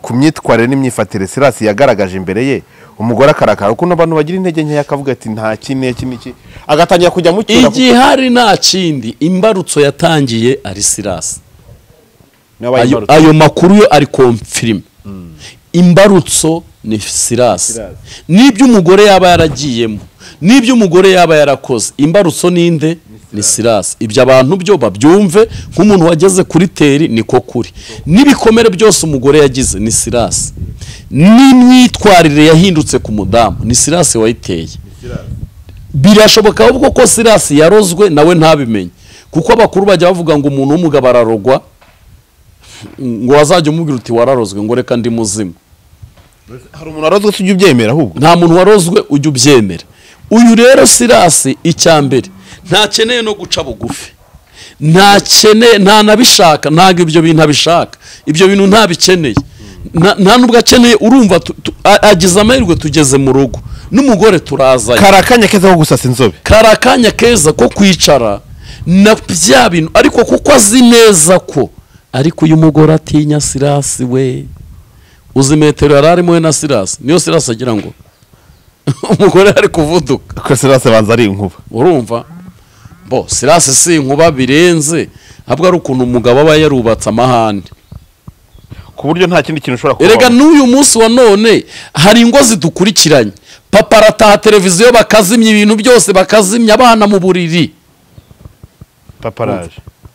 ku myitwarire n'imyifatire sirasi yagaragaje imbere ye umugore akarakara kuko abantu bagira intege nkeya akavuga ati nta kine iki n'iki agatangira kujya mucyura igihari nta kindi imbarutso yatangiye ari sirasi nawe ayo, ayo makuru yo ari komfirime imbarutso ni sirasi Sirasi. n'ibyo umugore yaba yaragiyemo n'ibyo umugore yaba yarakoze imbarutso ninde ni sirasi ibyo abantu byo babyumve nk'umuntu wageze kuri teri niko kuri n'ibikomere byose umugore yagize ni sirasi n'imyitwarire yahindutse ku mudamu ni sirasi wayiteye birashoboka ahubwo ko sirasi yarozwe nawe ntabimenye kuko abakuru bajya bavuga ngo umuntu w'umugabo ararogwa ngo wazajya umubwira uti wararozwe ngo reka ndi muzima hari umuntu warozwe se ujya ubyemera ahubwo nta muntu warozwe ujya ubyemera uyu rero sirasi icya mbere ntakeneye no guca bugufi ntakeneye ntanabishaka ntabwo ibyo bintu abishaka ibyo bintu ntabikeneye Nta- nta n'ubwo akeneye urumva tu- tu- a- agize amahirwe tugeze mu rugo n'umugore turazayo kari akanya keza ko gusasa inzobe kari akanya keza ko kwicara na bya bintu ariko kuko azi neza ko ariko uyu mugore atinya sirasi we uzi metero yari arimo we na sirasi niyo sirasi agira ngo umugore ari kuvuduka ko sirasi abanza ari inkuba urumva bo sirasi si inkuba birenze ahubwo ari ukuntu umugabo aba yarubatse amahane ku buryo nta kindi kintu ushobora erega kubaho n'uyu munsi wa none hari ingo zidukurikiranye papa arataha televiziyo bakazimya ibintu byose bakazimya abana mu buriri paparaje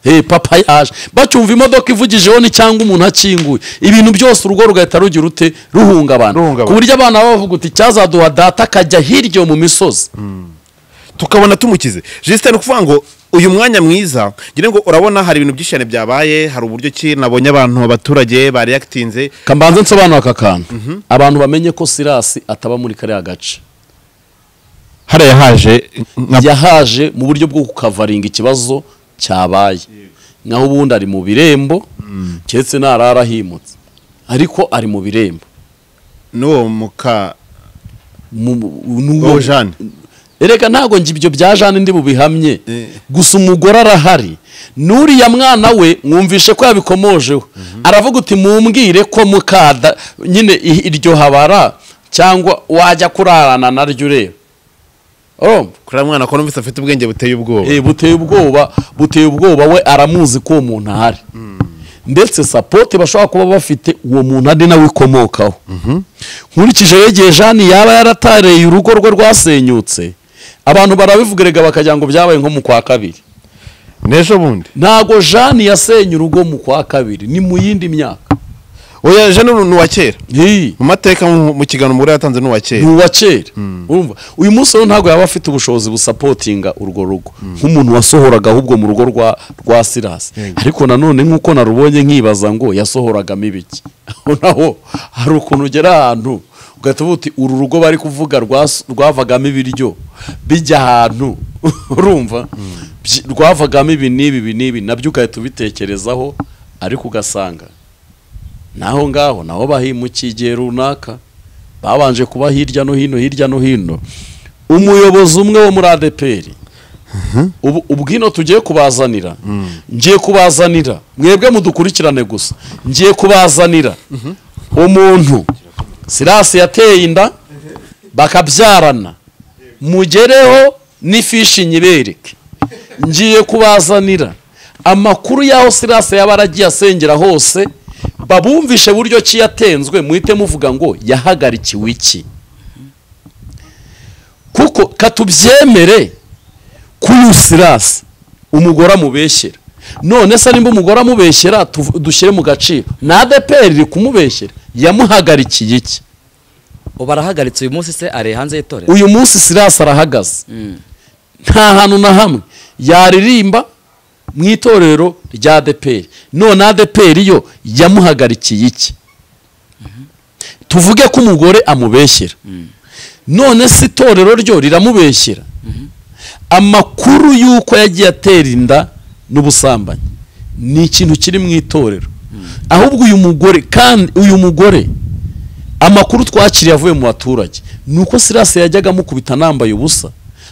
Hey, papa yaje bacyumva imodoka ivugijeho ni cyangwa umuntu akinguye ibintu byose urugo rugahita rugira ute ruhungabana Ruhungabana. ku buryo abana baba bavuga uti cyazaduha data akajya hirya yo mu misozi tukabona tumukize jisite ni ukuvuga ngo uyu mwanya mwiza ngira ngo urabona hari ibintu byinshi cyane byabaye hari uburyo ki nabonye abantu abaturage bareyakitinze kambanze nsobanura aka kantu abantu bamenye ko sirasi ataba muri kariya gace hariya haje yahaje mu buryo bwo kukavaringa ikibazo cyabaye naho ubundi ari mu birembo keretse ntarara ahimutse ariko ari mu birembo n'uwo muka Mu- mu- n'uwo- wowe jane erega ntabwo njye ibyo bya jane ndi bubihamye Eh. gusa umugore arahari n'uriya mwana we mwumvishe ko yabikomojeho aravuga uti mumbwire ko mukada nyine i- iryo habara cyangwa wajya kurarana naryo ureba urumva kuri uriya mwana ko numvise afite ubwenge buteye ubwoba Eh, buteye ubwoba buteye ubwoba we aramuzi ko uwo muntu ahari ndetse sapoti bashobora kuba bafite uwo muntu ari nawe ikomokaho nkurikije rero igihe jani yaba yaratareye urugo rwe rwasenyutse abantu barabivuga erega bakagira ngo byabaye nko mu kwa kabiri n'ejo bundi ntago jani yasenye urugo mu kwa kabiri ni mu yindi myaka oya jane ni uwa kera Hii. mu mateka mu mu kiganiro umugore yatanze ni uwa ni kera uwa kera urumva uyu munsi rero ntabwo yaba afite ubushobozi busapotinga urwo rugo nk'umuntu wasohoraga ahubwo mu rugo rwa rwa sirasi ariko nanone nk'uko narubonye nkibaza ngo yasohoragamo ibiki aho naho hari ukuntu ugera ahantu ugahita uvuga uti uru rugo bari kuvuga rwas- rwavagamo ibiryo bijya ahantu urumva Byi- rwavagamo ibi n'ibi ibi n'ibi nabyo ugahita ubitekerezaho ariko ugasanga naho ngaho nabo bahimukiye igihe runaka babanje kuba hirya no hino hirya no hino umuyobozi umwe wo muri adeperi ubu ubwino tugiye kubazanira ngiye kubazanira mwebwe mudukurikirane gusa ngiye kubazanira umuntu sirasi yateye inda bakabyarana mugereho n'ifishi nyibereke ngiye kubazanira amakuru y'aho sirasi yaba aragiye asengera hose babumvishe buryo ki yatenzwe muhite muvuga ngo yahagarikiwe iki kuko katubyemere k'uyu sirasi umugore amubeshyera none se nimba umugore amubeshyera tuv- dushyire mu gaciro na adeperi iri kumubeshyera yamuhagarikiye iki ubu arahagaritse uyu munsi se ari hanze y'itorero uyu munsi sirasi arahagaze Mm. nta hantu na hamwe yaririmba mu itorero rya adeperi none adeperi yo yamuhagarikiye iki tuvuge ko umugore amubeshyera none se itorero ryo riramubeshyera amakuru y'uko yagiye atera inda n'ubusambanyi ni ikintu kiri mu itorero ahubwo uyu mugore kandi uyu mugore amakuru twakiriye avuye mu baturage ni uko sirasi yajyaga amukubita anambaye ubusa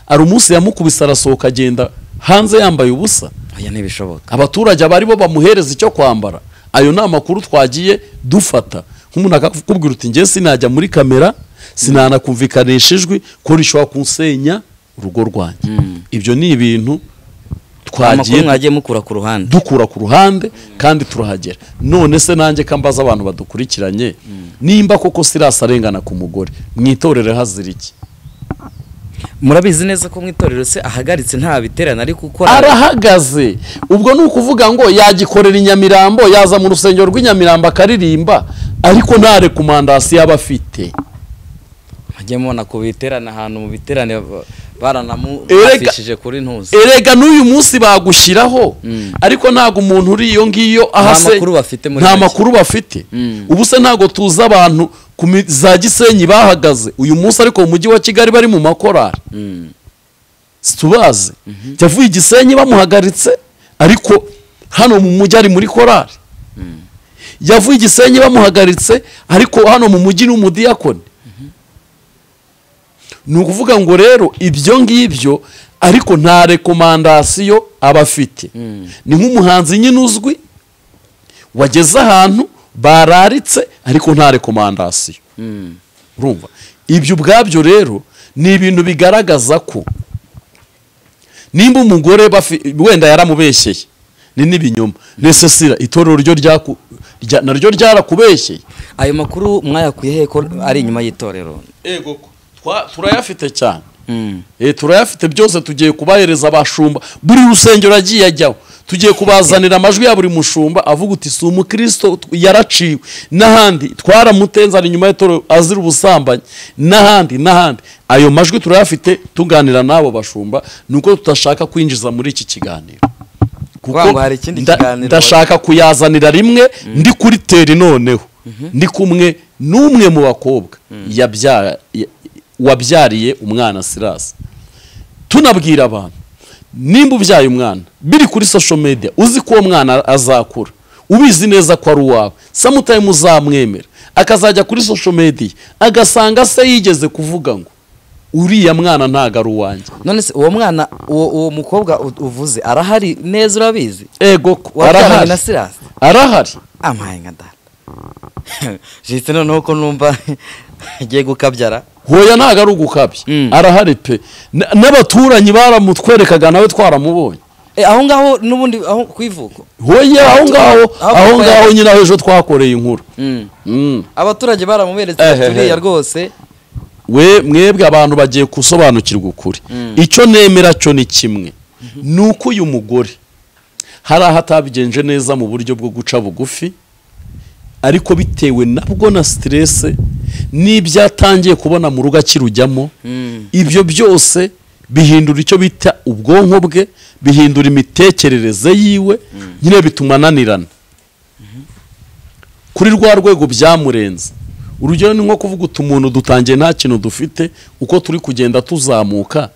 hari umunsi yamukubise arasohoka agenda hanze yambaye ubusa aya ntibishoboka abaturage aba aribo bamuhereza icyo kwambara ayo ni amakuru twagiye dufata nk'umuntu akakubwira uti ngewe sinajya muri kamera sinanakumvikanisha ijwi ko rishobora kunsenya urugo rwanjye ibyo ni ibintu amakuru twagiye mwagiye mukura ku ruhande dukura ku ruhande kandi turahagera none se nanjye ko mbaza abantu badukurikiranye nimba koko sirasi arengana ku mugore mu itorero hazira iki murabizi neza ko mu itorero se ahagaritse nta biterane ari gukora arahagaze ubwo ni ukuvuga ngo yagikorera inyamirambo yaza mu rusengero rw'inyamirambo akaririmba ariko ntare ku mandasi yaba afite mujye mubona ku biterane ahantu mu biterane ba- baranamufashishije Erega- kuri ntuzi erega n'uyu munsi bagushyiraho Mm. ariko ntabwo umuntu uri iyo ngiyo Nta ahase makuru bafite muri nta make. makuru bafite Mm. ubu se ntabwo tuzi abantu ku mi- za gisenyi bahagaze uyu munsi ariko mu mujyi wa kigali bari mu makorari Mm. situbazi yavuye i gisenyi bamuhagaritse ariko hano mu mujyi ari muri korari yavuye i gisenyi bamuhagaritse ariko hano mu mujyi ni umudiyakoni ni ukuvuga ngo rero ibyo ngibyo ariko nta rekomandasiyo aba afite ni nk'umuhanzi nyine uzwi wageze ahantu bararitse ariko nta rekomandasiyo Mm. urumva ibyo ubwabyo rero ni ibintu bigaragaza ko nimba umugore bafi- wenda yaramubeshyeye ni n'ibinyoma nesesira itorero ryo ryaku- rya- naryo ryarakubeshyeye ayo makuru mwayakuye he ko ari inyuma y'itorero ego ko. Twa- turayafite cyane Mm. Eh, turayafite byose tugiye kubahereza abashumba buri rusengero agiye ajyaho tugiye kubazanira amajwi ya buri mushumba avuga uti si umukristo t- yaraciwe n'ahandi twaramutenzana inyuma y'itoro azira ubusambanyi n'ahandi n'ahandi ayo majwi turayafite tuganira n'abo bashumba ni uko tudashaka kwinjiza muri iki kiganiro Kuvuga ngo hari ikindi nda- kiganiro- ndashaka kuyazanira rimwe ndi kuri teri noneho ndi kumwe n'umwe mu bakobwa yabya- ya- wabyariye umwana sirasi tunabwira abantu nimba ubyaye umwana biri kuri social media uzi ko uwo mwana azakura ubizi neza ko ari uwawe samutayimu uzamwemera akazajya kuri social media agasanga se yigeze kuvuga ngo uriya mwana ntago ari uwanjye none se uwo mwana uwo uwo mukobwa u- uvuze arahari neza urabizi ego ko wabyaranye arahari na sirasi arahari ampaye nka data jisite noneho ko numva agiye gukabyara hoya ntago ari ugukabya Mm. arahari pe N- n'abaturanyi baramutwerekaga nawe twaramubonye Eh, aho ngaho n'ubundi aho ku ivuko hoya aho ngaho Aho aho kuko ngaho ya- nyine aho ejo twakoreye inkuru Mm. abaturage baramuberetse Ehehe. baturiya rwose we mwebwe abantu bagiye gusobanukirwa ukuri icyo nemera cyo ni kimwe ni uko uyu mugore hari aho atabigenje neza mu buryo bwo guca bugufi ariko bitewe nabwo na siterese n'ibyo atangiye kubona mu rugo akirujyamo ibyo byose bihindura icyo bita ubwonko bwe bihindura imitekerereze yiwe nyine bituma ananirana kuri rwa rwego byamurenze urugero ni nko kuvuga uti umuntu dutangiye nta kintu dufite uko turi kugenda tuzamuka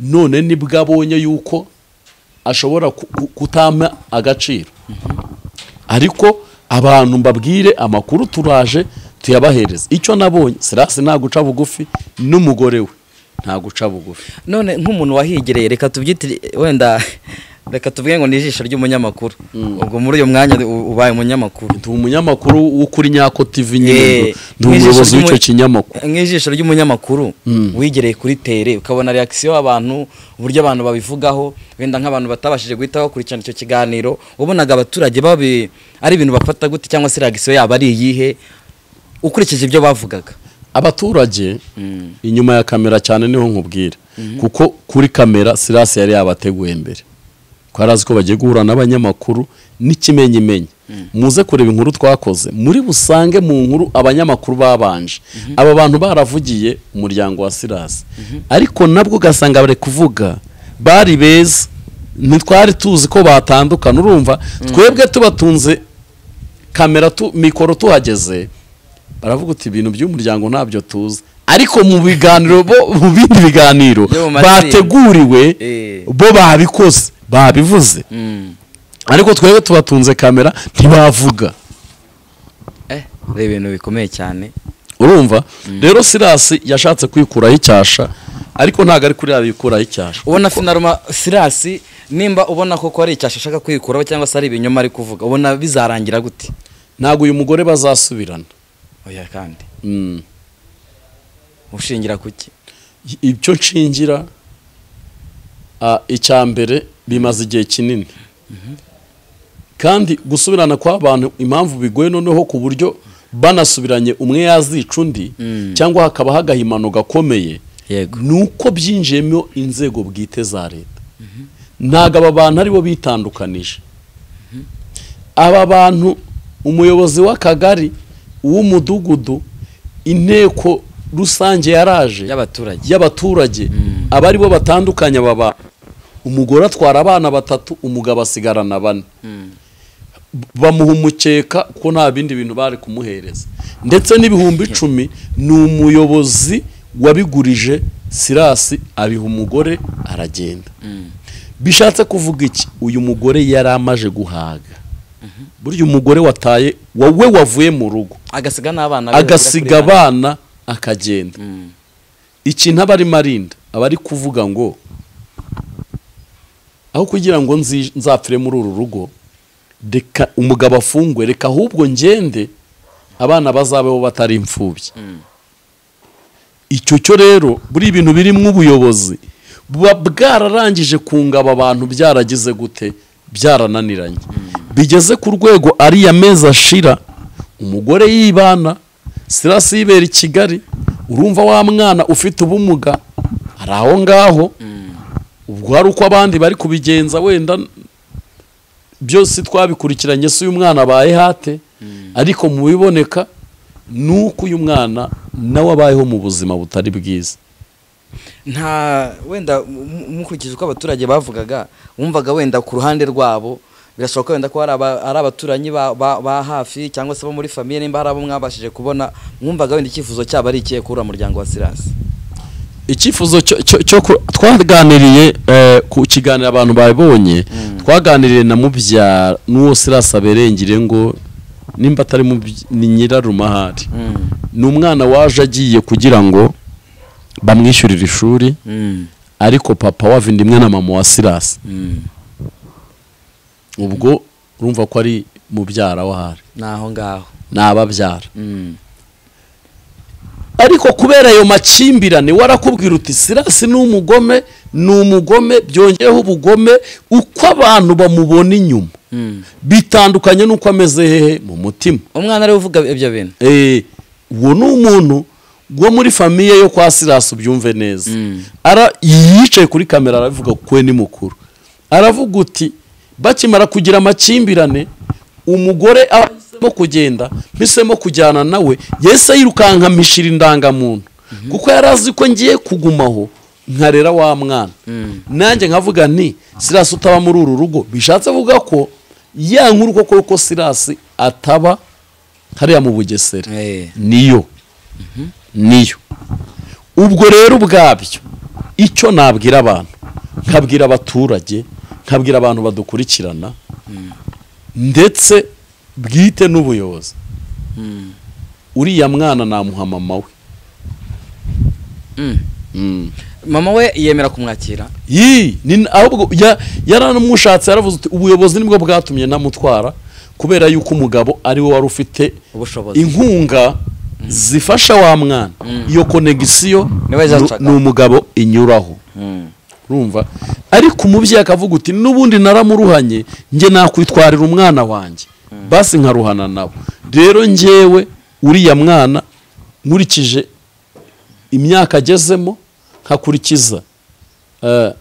none nibwo abonye yuko ashobora ku- ku- kutama agaciro ariko abantu mbabwire amakuru turaje tuyabahereze icyo nabonye sirasi nta guca bugufi n'umugore we nta guca bugufi none nk'umuntu wahigereye reka tubyitire wenda reka tuvuge ngo ni ijisho ry'umunyamakuru ubwo muri uyu mwanya u- ubaye umunyamakuru ndi umunyamakuru w'ukuri nyako tv nyine Eh, ndi umuyobozi nk'ijisho w'icyo ry'umu- kinyamakuru nk'ijisho ry'umunyamakuru wigereye kuri tere ukabona reakisiyo y'abantu uburyo abantu babivugaho wenda nk'abantu batabashije guhita bakurikirana icyo kiganiro wabonaga abaturage babi ari ibintu bafata gute cyangwa se reakisiyo yabo ari iyihe ukurikije ibyo bavugaga abaturage inyuma ya kamera cyane niho nkubwira kuko kuri kamera sirasi yari yabateguye mbere ko yari azi ko bagiye guhura n'abanyamakuru n'ikimenyimenyi muze kureba inkuru twakoze muri busange mu nkuru abanyamakuru babanje aba bantu baravugiye umuryango wa sirasi ariko nabwo ugasanga bari kuvuga bari beza ntitwari tuzi ko batandukana urumva twebwe tubatunze kamera tu mikoro tuhageze baravuga uti ibintu by'umuryango ntabyo tuzi ariko mu biganiro bo mu bindi biganiro Byo mu matsinda. bateguriwe Eh. bo babikoze babivuze ariko twebwe tubatunze kamera ntibavuga eh ari ibintu bikomeye cyane urumva rero sirasi yashatse kwikuraho icyasha ariko ntabwo ari kuri yabikuraho icyasha ubona sinaruma sirasi nimba ubona koko ari icyasha ashaka kwikuraho cyangwa se ari ibinyoma ari kuvuga ubona bizarangira gute ntabwo uyu mugore bazasubirana oya kandi Mm. ushingira kuki ibyo nshingira ah, icya mbere bimaze igihe kinini kandi gusubirana kw'abantu impamvu bigoye noneho ku buryo banasubiranye umwe yazica undi cyangwa hakaba hagahimano gakomeye yego ni uko byinjiyemo inzego bwite za leta ntabwo aba bantu aribo bitandukanije aba bantu umuyobozi w'akagari uw'umudugudu inteko rusange yaraje y'abaturage y'abaturage aba aribo batandukanye aba bantu umugore atwara abana batatu umugabo asigarana bane bamuha umukeka ko nta bindi bintu bari kumuhereza ndetse n'ibihumbi icumi ni umuyobozi wabigurije sirasi abiha umugore aragenda bishatse kuvuga iki uyu mugore yari amaje guhaga burya umugore wataye wowe wavuye mu rugo agasiga n'abana be agasiga bagera kuri abana akagenda ikintu aba arimo arinda aba ari kuvuga ngo aho kugira ngo nzi- nzapfire muri uru rugo reka umugabo afungwe reka ahubwo ngende abana bazabeho batari imfubyi icyo cyo rero buri ibintu birimo ubuyobozi buba bwararangije kungaba abantu byaragize gute byarananiranye bigeze ku rwego ariya mezi ashira umugore yibana sirasi yibera i kigali urumva wa mwana ufite ubumuga ari aho ngaho ubwo hari uko abandi bari kubigenza wenda byose twabikurikiranye si uyu mwana abaye hate ariko mu biboneka ni uko uyu mwana nawe abayeho mu buzima butari bwiza abana. nta wenda mu- mukurikije uko abaturage bavugaga wumvaga wenda ku ruhande rwabo birashoboka wenda ko hari aba- ari abaturanyi ba- ba ba hafi cyangwa se bo muri famiye nimba hari abo mwabashije kubona mwumvaga wenda icyifuzo cyabo ari ikihe kuri uriya muryango wa sirasi icyifuzo cyo- cyo- cyo ku- twaganiriye eh, ku kiganiro abantu babibonye twaganiriye na mubyara n'uwo sirasi aberengire ngo nimba atari mubyi- ni nyirarumahari ni umwana waje agiye kugira ngo bamwishyurire ishuri ariko papa wa vindimwe na mama wa sirasi ubwo urumva ko ari mubyara wahari ni aho ngaho ni ababyara ariko kubera ayo makimbirane warakubwira uti sirasi ni umugome ni umugome byongeyeho ubugome uko abantu bamubona inyuma bitandukanye n'uko ameze hehe mu mutima umwana ariwe uvuga ibyo bintu Eh, uwo ni umuntu wo muri famiye yo kwa sirasi ubyumve neza ara yicaye kuri kamera aravuga ko we ni mukuru aravuga uti bakimara kugira amakimbirane umugore ahisemo kugenda mpisemo kujyana nawe yese yirukanka mishira indangamuntu kuko yari azi ko ngiye kugumaho nkarera wa mwana nanjye nkavuga nti sirasi utaba muri uru rugo bishatse kuvuga ko ya nkuru koko yuko sirasi ataba hariya mu bugesera Eh. niyo niyo ubwo rero ubwabyo icyo nabwira abantu nkabwira abaturage nkabwira abantu badukurikirana ndetse bwite n'ubuyobozi uriya mwana namuha mama we Mm. Mm. mama we yemera kumwakira yii ni- ahubwo ya- yaramushatse yaravuze uti ubuyobozi nibwo bwatumye namutwara kubera yuko umugabo ari we wari ufite ubushobozi inkunga zifasha wa mwana iyo konegisiyo Niwe ni zacaga. umugabo inyuraho Mm. urumva ariko umubyeyi akavuga uti n'ubundi naramuruhanye njye nakwitwarira umwana wanjye basi nkaruhana nabo rero njyewe uriya mwana nkurikije imyaka agezemo nkakurikiza eh,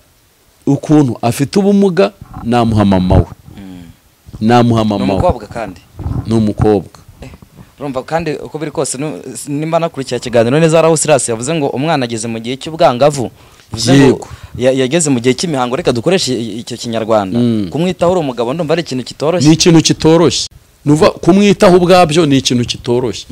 ukuntu afite ubumuga namuha mama we namuha ni mama we umukobwa kandi ni umukobwa urumva kandi uko biri kose nu- s- nimba nakurikira ikiganiro neza araho Silas yavuze ngo umwana ageze mu gihe cy'ubwangavu bivuze ngo Yego. ya- yageze mu gihe cy'imihango reka dukoreshe i- icyo kinyarwanda Mm. kumwitaho uri umugabo ndumva ari ikintu kitoroshye ni ikintu kitoroshye nuva kumwitaho ubwabyo ni ikintu kitoroshye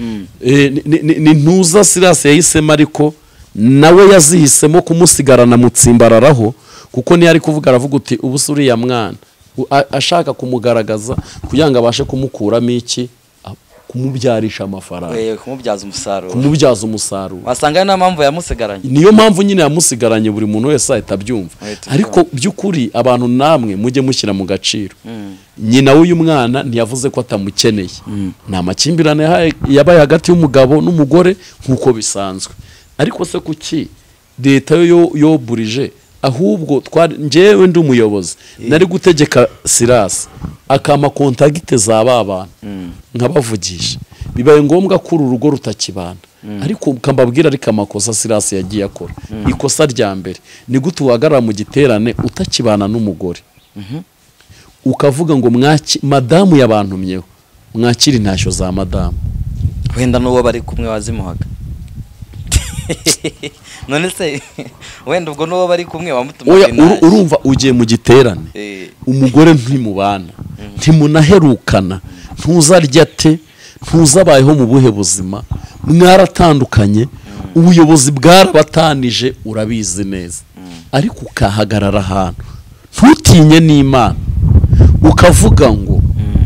Eh, ni- ni- ni- ni ntuza sirasi yahisemo ariko nawe yazihisemo kumusigarana mutsimbararaho kuko niyo ari kuvuga aravuga uti ubu se uriya mwana U- a- ashaka kumugaragaza kugira ngo abashe kumukuramo iki a- kumubyarisha amafaranga Eh, kumubyaza umusaruro kumubyaza umusaruro wasanga ari na mpamvu yamusigaranye niyo mpamvu nyine yamusigaranye buri muntu wese ahita abyumva Ahita ariko by'ukuri abantu namwe mujye mushyira mu gaciro nyina w'uyu mwana ntiyavuze ko atamukeneye nta makimbirane yahaye- yabaye hagati y'umugabo n'umugore nk'uko bisanzwe ariko se kuki leta yo yo- yoburije ahubwo twari njyewe ndi umuyobozi nari gutegeka sirasi akama kontagite za ba bantu nkabavugisha bibaye ngombwa ko uru rugo rutakibana ariko ukambabwira ariko amakosa sirasi yagiye akora ikosa rya mbere ni gute uhagarara mu giterane utakibana n'umugore ukavuga ngo mwaki madamu yabantumyeho mwakire intashyo za madamu wenda n'uwo bari kumwe wazimuhaga none se wenda ubwo n'uwo bari kumwe wamutumaga oya uru- inashyi. urumva ugiye mu giterane Eh, umugore ntimubana ntimunaherukana ntuzarya te ntuzabayeho mu buhe buzima mwaratandukanye ubuyobozi bwarabatanije urabizi neza ariko ukahagarara ahantu ntutinye n'imana ukavuga ngo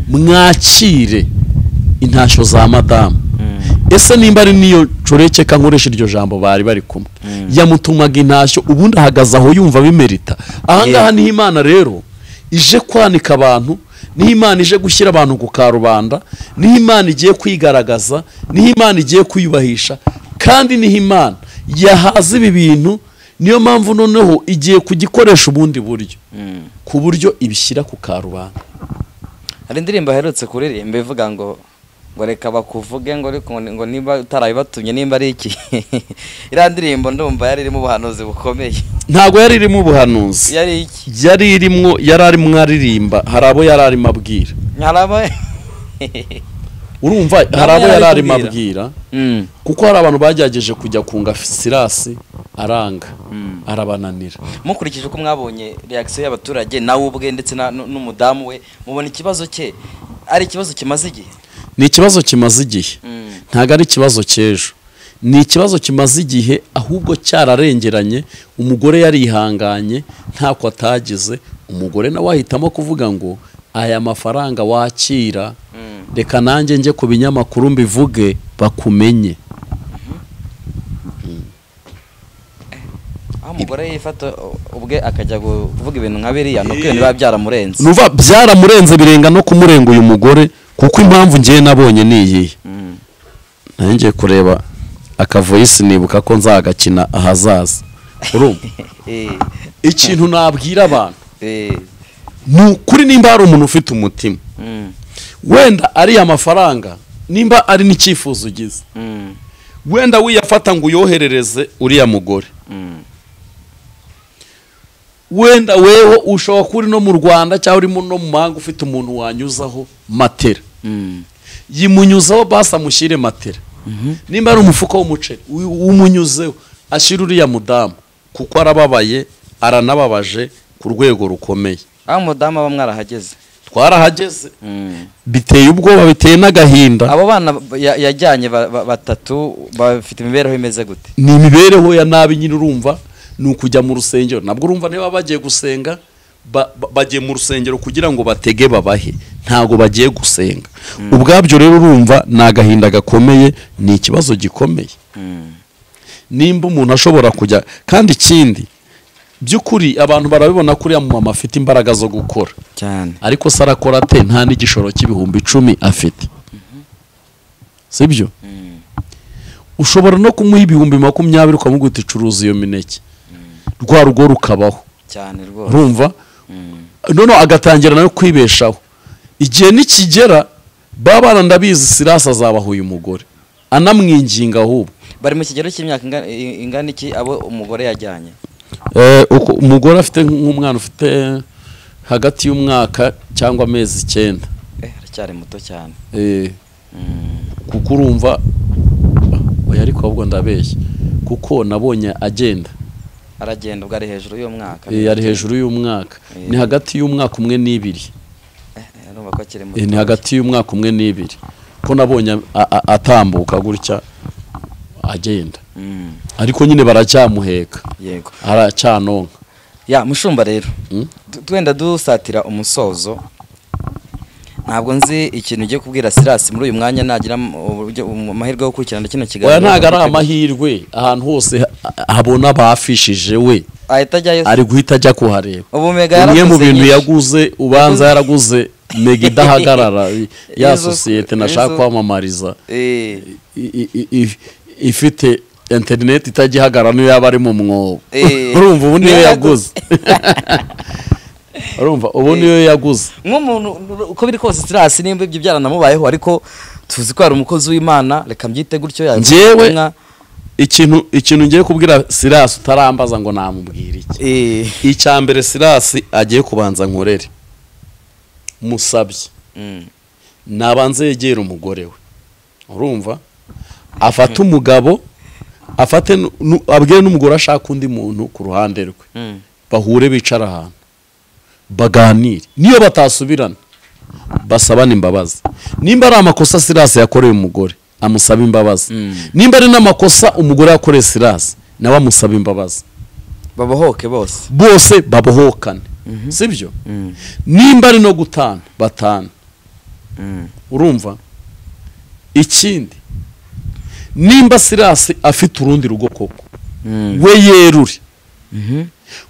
mwakire intashyo za madamu ese nimba ari niyo nshoreke nkoresha iryo jambo bari bari kumwe yamutumaga intashyo ubundi ahagaze aho yumva bimerita ahangaha niho imana rero ije kwanika abantu niho imana ije gushyira abantu ku karubanda niho imana igiye kwigaragaza niho imana igiye kwiyubahisha kandi niho imana yahaza ibi bintu niyo mpamvu noneho igiye kugikoresha ubundi buryo ku buryo ibishyira ku karubanda hari indirimbo aherutse kuririmba ivuga ngo ngo reka bakuvuge ngo ariko ngo- ngo niba utarabibatumye nimba ari iki iriya ndirimbo ndumva yari irimo ubuhanuzi bukomeye ntabwo yari irimo ubuhanuzi yari iki yari irimo yari arimo aririmba hari abo yari arimo abwira hari abo urumva hari abo yari arimo abwira Mm, kuko hari abantu bagerageje kujya kunga sirasi aranga arabananira mukurikije uko mwabonye reakisiyo y'abaturage nawe ubwe ndetse na- n- n'umudamu we mubona ikibazo cye ari ikibazo kimaze igihe ni ikibazo kimaze igihe Mm. ntabwo ari ikibazo cy'ejo ni ikibazo kimaze igihe ahubwo cyararengeranye umugore yarihanganye ntako atagize umugore nawe ahitamo kuvuga ngo aya mafaranga wakira reka nanjye njye ku binyamakuru mbivuge bakumenye aho umugore yifata u- ubwe akajya kuvuga ibintu nka biriya nuko ibintu biba byaramurenze nuva byaramurenze birenga no kumurenga uyu mugore kuko impamvu ngiye nabonye ni iyihe ngiye kureba akavoyisi nibuka ko nzagakina ahazaza urumva Eh, ikintu nabwira abantu eh, ni ukuri nimba hari umuntu ufite umutima mm, wenda ariya mafaranga nimba ari n'icyifuzo ugize mm, wenda wiyafata ngo uyoherereze uriya mugore mm. wenda weho ushobora kuba uri no mu rwanda cyangwa uri no mu mahanga ufite umuntu wanyuzaho matera Mm. yimunyuzeho basi amushyire matera nimba ari umufuka w'umuceri u- umunyuzeho ashyire uriya mudamu kuko arababaye aranababaje ku rwego rukomeye aho umudamu aba mwarahageze twarahageze biteye ubwoba biteye n'agahinda abo bana ba- ya- yajyanye ba- ba- batatu bafite imibereho imeze gute ni imibereho ya nabi nyine urumva ni ukujya mu rusengero nabwo urumva niba bagiye gusenga ba- ba- bagiye mu rusengero kugira ngo batege babahe ntabwo bagiye gusenga ubwabyo rero urumva ni agahinda gakomeye ni ikibazo gikomeye nimba umuntu ashobora kujya kandi ikindi by'ukuri abantu barabibona ko uriya mumama afite imbaraga zo gukora cyane ariko se arakora ate nta n'igishoro cy'ibihumbi icumi afite sibyo ushobora no kumuha ibihumbi makumyabiri ukamubwira uti curuza iyo mineke rwa rugo rukabaho cyane rwose urumva noneho agatangira nawe kwibeshaho igihe nikigera baba bana ndabizi sirasi azabaha uyu mugore anamwinginga ahubwo bari mu kigero cy'imyaka inga- i- ingana iki abo umugore yajyanye Eh, uko- umugore afite nk'umwana ufite hagati y'umwaka cyangwa amezi icyenda eh aracyari muto cyane Eh, kuko urumva oya ariko ahubwo ndabeshya kuko nabonye agenda aragenda ubwo ari hejuru y'umwaka Eh, ari hejuru y'umwaka Eh. ni hagati y'umwaka umwe n'ibiri Eh, eh, urumva ko akiri muto Eh, ni hagati y'umwaka umwe n'ibiri ko nabonye a- a- atambuka gutya agenda Mm, ariko nyine baracyamuheka yego aracyanonka ya mushumba rero Mm. tu- twenda dusatira umusozo ntabwo nzi ikintu ugiye kubwira Silas muri uyu mwanya nagira am- uburyo um- amahirwe yo gukurikirana kino kiganiro oya ntabwo ari amahirwe ahantu hose ha- habona bafishije we ahita ajyayo se. ari guhita ajya kuhareba ubu mega bimwe mu yarakoze bintu nyinshi. yaguze ubanza yaraguze mega idahagarara ya Izo- sosiyete nashaka izo- kwamamariza Eh, i- i- i- ifite interineti itagihagarara niyo yaba ari mu mwobo Eh. urumva ubu niyo Niyo yaguze urumva ubu niyo yaguze nk'umuntu uko biri kose Silas nimba ibyo byaranamubayeho ariko tuzi ko hari umukozi w'Imana reka mbyite gutyo yaje Njyewe- ubutumwa. ikintu ikintu ngiye kubwira sirasi utarambaza ngo namubwire iki eh icya mbere sirasi agiye kubanza nkorere musabye mm, nabanze yegera umugore we urumva afate umugabo afate nu- nu- abwire n'umugore ashaka undi muntu ku ruhande rwe mm. bahure bicara ahantu baganire niyo batasubirana basabane imbabazi nimba ari amakosa sirasi yakoreye umugore amusaba imbabazi Mm. nimba ari n'amakosa umugore yakoreye sirasi nawe amusaba imbabazi babohoke bose bose babohokane sibyo Mm, nimba ari no gutana batana mm. urumva ikindi nimba sirasi afite urundi rugo koko Mm. we yerure Mhm.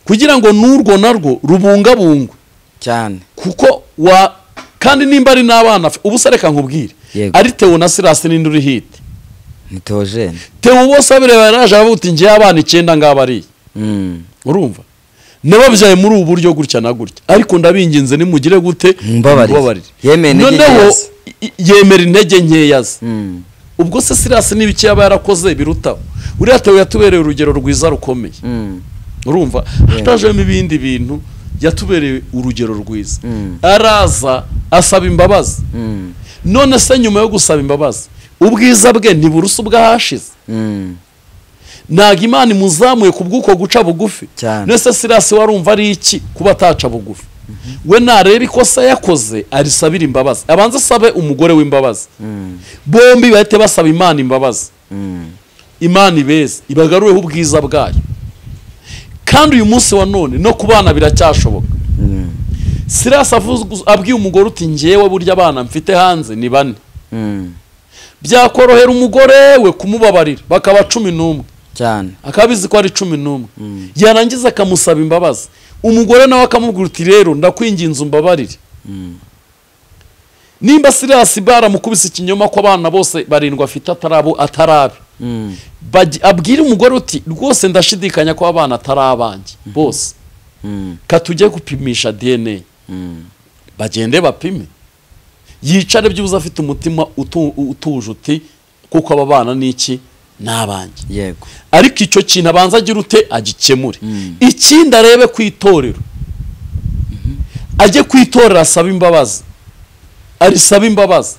kugira ngo n'urwo narwo rubungabungwe cyane kuko wa kandi nimba ari n'abana afi- ubusa reka nkubwire Yego. ari tewo na sirasi n'indi uri hiti ni Theogene tewo bose abireba yaraje aravuga uti ngewe abana icyenda ngaba ariye Mm. urumva nababyaye muri ubu buryo gutya na gutya ariko ndabinginze nimugire gute Mumbabarire. mumbabarire. Yemeye intege nkeya noneho ze. i- yemera intege nkeya ze Mm. ubwo se sirasi n'ibiki yaba yarakoze birutaho uriya tewe yatubereye urugero rwiza rukomeye Mm. urumva hatajemo ibindi bintu yatubereye urugero rwiza Mm. araza asaba imbabazi Mm. none se nyuma yo gusaba imbabazi ubwiza bwe ntiburusa ubwahashize Mm. ntabwo imana imuzamuye ku bw'uko guca bugufi Cyane. nese sirasi warumva ari iki kuba ataca bugufi we nareba ikosa yakoze arisabira imbabazi abanza asabe umugore w'imbabazi Mm. bombi bahite basaba imana imbabazi Mm. imana ibeze ibagarureho ubwiza bwayo kandi uyu munsi wa none no ku bana biracyashoboka Mm. sirasi avuze- abwiye umugore uti ngewe burya abana mfite hanze ni bane Mm. byakorohera umugore we kumubabarira bakaba cumi n'umwe cyane akaba abizi ko ari cumi n'umwe yarangiza akamusaba imbabazi umugore nawe akamubwira uti rero ndakwinginze umbabarire Mm. nimba sirasi baramukubise ikinyoma ko abana bose barindwi afite atarabo atarabe Mm. Bagi- abwire umugore uti rwose ndashidikanya ko abana atari abanjye bose Mm. katujye gupimisha dna Mm. bagende bapime yicare byibuze afite umutima utu- utuje uti kuko aba bana ni iki ni abanjye yego ariko icyo kintu abanza agira ute agikemure Mm. ikindi arebe ku itorero ajye ku itorero asabe imbabazi arisaba imbabazi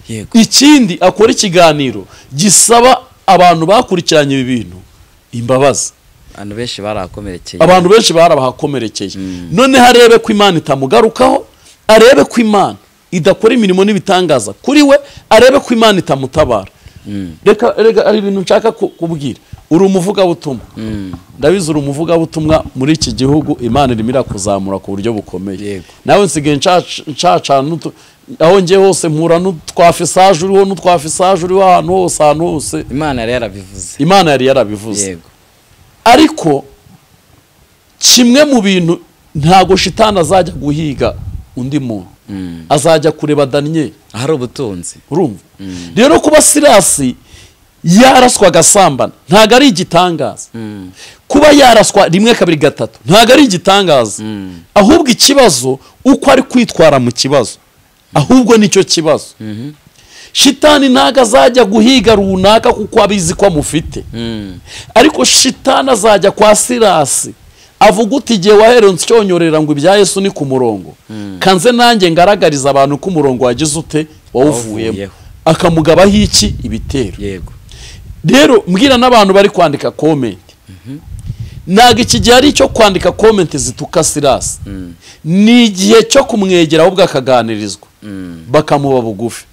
yego ikindi akora ikiganiro gisaba abantu bakurikiranye ibi bintu imbabazi abantu benshi barakomerekeye abantu benshi barabahakomerekeye Mm. noneho arebe ko imana itamugarukaho arebe ko imana idakora imirimo n'ibitangaza kuri we arebe ko imana itamutabara reka reka hari ibintu nshaka ku- kubwira uri umuvugabutumwa ndabizi uri umuvugabutumwa muri iki gihugu imana irimo irakuzamura ku buryo bukomeye Yego. nawe nsigaye ncaca- ncacana n'utu- aho njye hose mpura n'utwafisaje uriho n'utwafisaje uriho ahantu hose ahantu hose imana yari yarabivuze imana yari yarabivuze yego ariko kimwe mu bintu ntabwo shitani azajya guhiga undi muntu azajya kureba daniyeli ahari ubutunzi urumva rero kuba sirasi yaraswa agasambana ntabwo ari igitangaza kuba yaraswa rimwe kabiri gatatu ntabwo ari igitangaza ahubwo ikibazo uko ari kwitwara mu kibazo ahubwo nicyo kibazo shitani ntabwo azajya guhiga runaka kuko abizi ko amufite ariko shitani azajya kwa sirasi avuga uti igihe wahereye ucyonyorera ngo ibya yesu ni ku murongo kanze nanjye ngaragariza abantu ko umurongo wagize ute wawuvuyemo Wawuvuyeho. akamugabaho iki ibitero yego rero mbwira n'abantu bari kwandika komenti ntabwo iki gihe ari icyo kwandika komenti zituka sirasi ni igihe cyo kumwegera ahubwo akaganirizwa bakamuba bugufi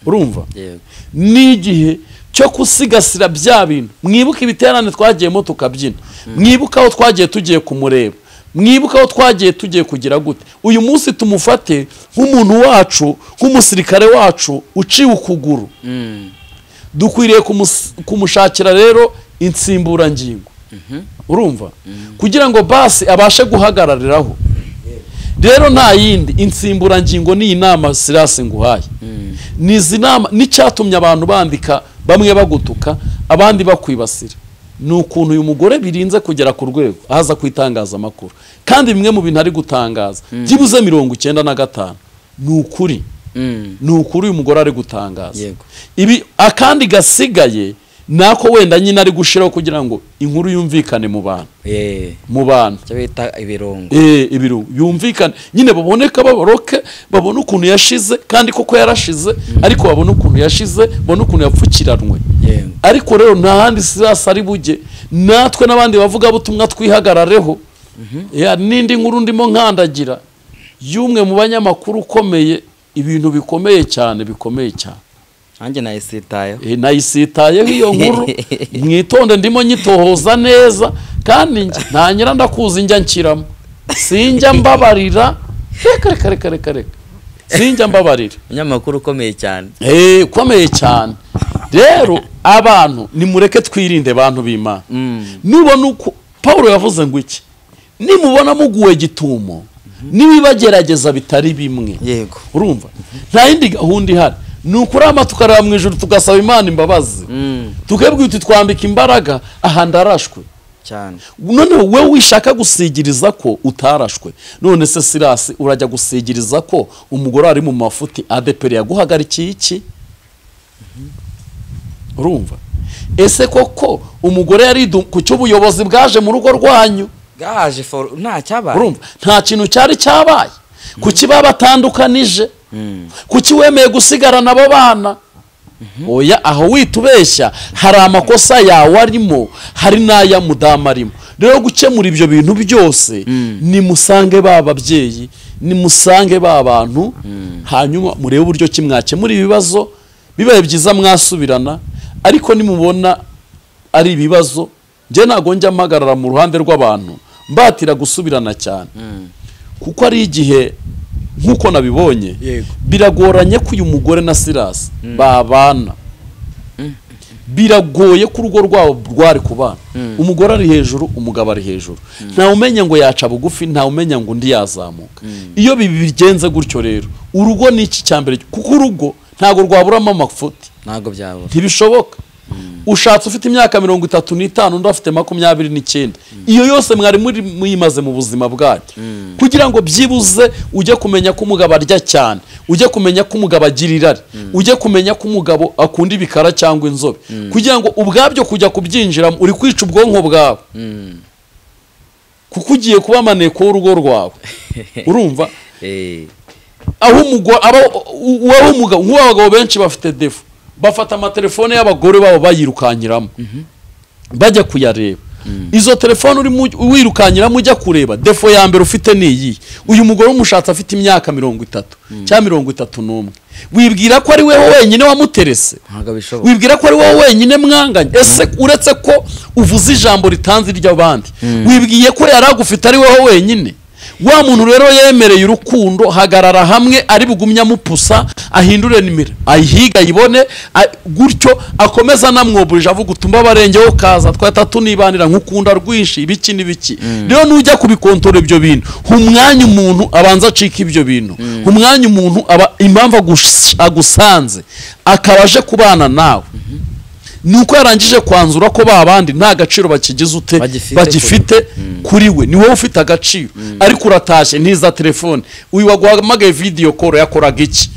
urumva yego ni igihe cyo gusigasira bya bintu mwibuke ibiterane twagiyemo tukabyina mwibuke aho twagiye tugiye kumureba mwibuke aho twagiye tugiye kugira gute uyu munsi tumufate nk'umuntu wacu nk'umusirikare wacu uciwe ukuguru dukwiriye kumus- kumushakira rero insimburangingo urumva kugira ngo basi abashe guhagarariraho rero nta yindi insimburangingo ni inama sirasi nguhaye ni izi nama n'icyatumye abantu bandika bamwe bagutuka abandi bakwibasira ni ukuntu uyu mugore birinze kugera ku rwego ahaza ku itangazamakuru kandi bimwe mu bintu ari gutangaza byibuze mirongo icyenda na gatanu ni ukuri ni ukuri uyu mugore ari gutangaza Yego. ibi akandi gasigaye ni ako wenda nyine ari gushiraho kugira ngo inkuru yumvikane mu bantu eh mu bantu cyo bita ibirungo Eh, ibiro yumvikane nyine baboneka baboroke babone ukuntu yashize kandi koko yarashize ariko babone ukuntu yashize babone ukuntu yapfukiranwe Yego. ariko rero nta handi sirasi ari bujye natwe n'abandi bavugabutumwa twihagarareho Ya, n'indi nkuru ndimo nkandagira y'umwe mu banyamakuru ukomeye ibintu bikomeye cyane bikomeye cyane nanjye nayisitayeho Eh, nayisitayeho iyo nkuru mwitonde ndimo nyitohoza neza kandi nge- nta nyira ndakuzi njya nshyiramo sinjya mbabarira reka reka reka reka reka sinjya mbabarira umunyamakuru ukomeye cyane Eh, ukomeye cyane rero abantu nimureke twirinde bantu b'imana nubona uko paul yavuze ngo iki nimubona muguwe gitumo nibibagerageza bitari bimwe yego urumva nta yindi gahunda ihari ni ukurama tukareba mu ijoro tugasaba imana imbabazi tukabwira uti twambika imbaraga aha ndarashwe cyane noneho wowe wishaka gusigiriza ko utarashwe none se sirasi urajya gusigiriza ko umugore ari mu mafuti adeperi yaguhagarikiye iki urumva ese koko umugore yaridu ku cy'ubuyobozi bwaje mu rugo rwanyu gaje for nta cyabaye urumva nta kintu cyari cyabaye kuki babatandukanije kuki wemeye gusigarana abo bana oya aho wita ubeshya hari amakosa yawe arimo hari n'aya mudamu arimo rero gukemura ibyo bintu byose nimusange ba babyeyi nimusange ba bantu hanyuma murebe uburyo ki mwakemura ibibazo bibaye byiza mwasubirana ariko nimubona ari ibibazo njye ntabwo njya mpagarara mu ruhande rw'abantu mbatira gusubirana cyane kuko ari igihe nk'uko nabibonye Yego. biragoranye ko uyu mugore na sirasi babana biragoye ko urugo rwabo rwari kubana umugore ari hejuru umugabo ari hejuru ntawe umenya ngo yaca bugufi ntawe umenya ngo undi yazamuka iyo bibi bigenze gutyo rero urugo ni iki cya mbere kuko urugo ntabwo rwaburamo amafuti ntabwo byabura ntibishoboka ushatse ufite imyaka mirongo itatu n'itanu undi afite makumyabiri n'icyenda iyo yose mwari muri muyimaze mu buzima bwanyu kugira ngo byibuze ujye kumenya ko umugabo arya cyane ujye kumenya ko umugabo agira irari ujye kumenya ko umugabo akunda ibikara cyangwa inzobe kugira ngo ubwabyo kujya kubyinjiramo uri kwica ubwonko bwawe kuko ugiye kuba amaneko y'urugo rwawe urumva eh aho umugore aba uwaho umugabo nk'uw'abagabo benshi bafite defu bafata amatelefone y'abagore babo bayirukankiramo bajya kuyareba izo telefone uri mu- wirukanyiramo ujya kureba defo ya mbere ufite ni iyi uyu mugore umushatsi afite imyaka mirongo itatu cyangwa mirongo itatu n'umwe wibwira ko ari wowe wenyine wamuterese ntabwo bishoboka wibwira ko ari wowe wenyine mwanganye ese uretse ko uvuze ijambo ritanze iry'abandi wibwiye ko yari agufite ari wowe wenyine wa muntu rero yemereye urukundo hagarara hamwe ari bugumye amupusa ahindure nimero ayihiga ayibone a- gutyo akomeza anamwoburije avuga utumba abarengeho kaza twahita tunibanira nk'ukunda rwinshi ibiki n'ibiki rero nujya kubikontora ibyo bintu ha umwanya umuntu abanza acika ibyo bintu ha umwanya umuntu aba impamvu agush- agusanze akaba aje kubana nawe ni uko yarangije kwanzura ko ba bandi nta gaciro bakigize ute Bagifite bagifite kuri we ni wowe ufite agaciro ariko uratashye ntiza telefone uyu waguhamagaye video call yakoraga iki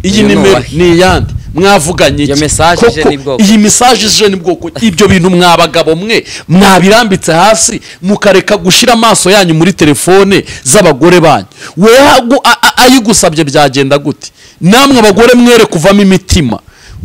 iyi Uyu ni nimero uwahe? ni iyande mwavuganye Iyo iki? message ije Koko ni bwoko. iyi message ije ni bwoko ibyo bintu mwabagabo mwe mwabirambitse hasi mukareka gushyira amaso yanyu muri telefone z'abagore banyu wewe agu- a- a- ayigusabye byagenda gute namwe abagore mwere kuvamo imitima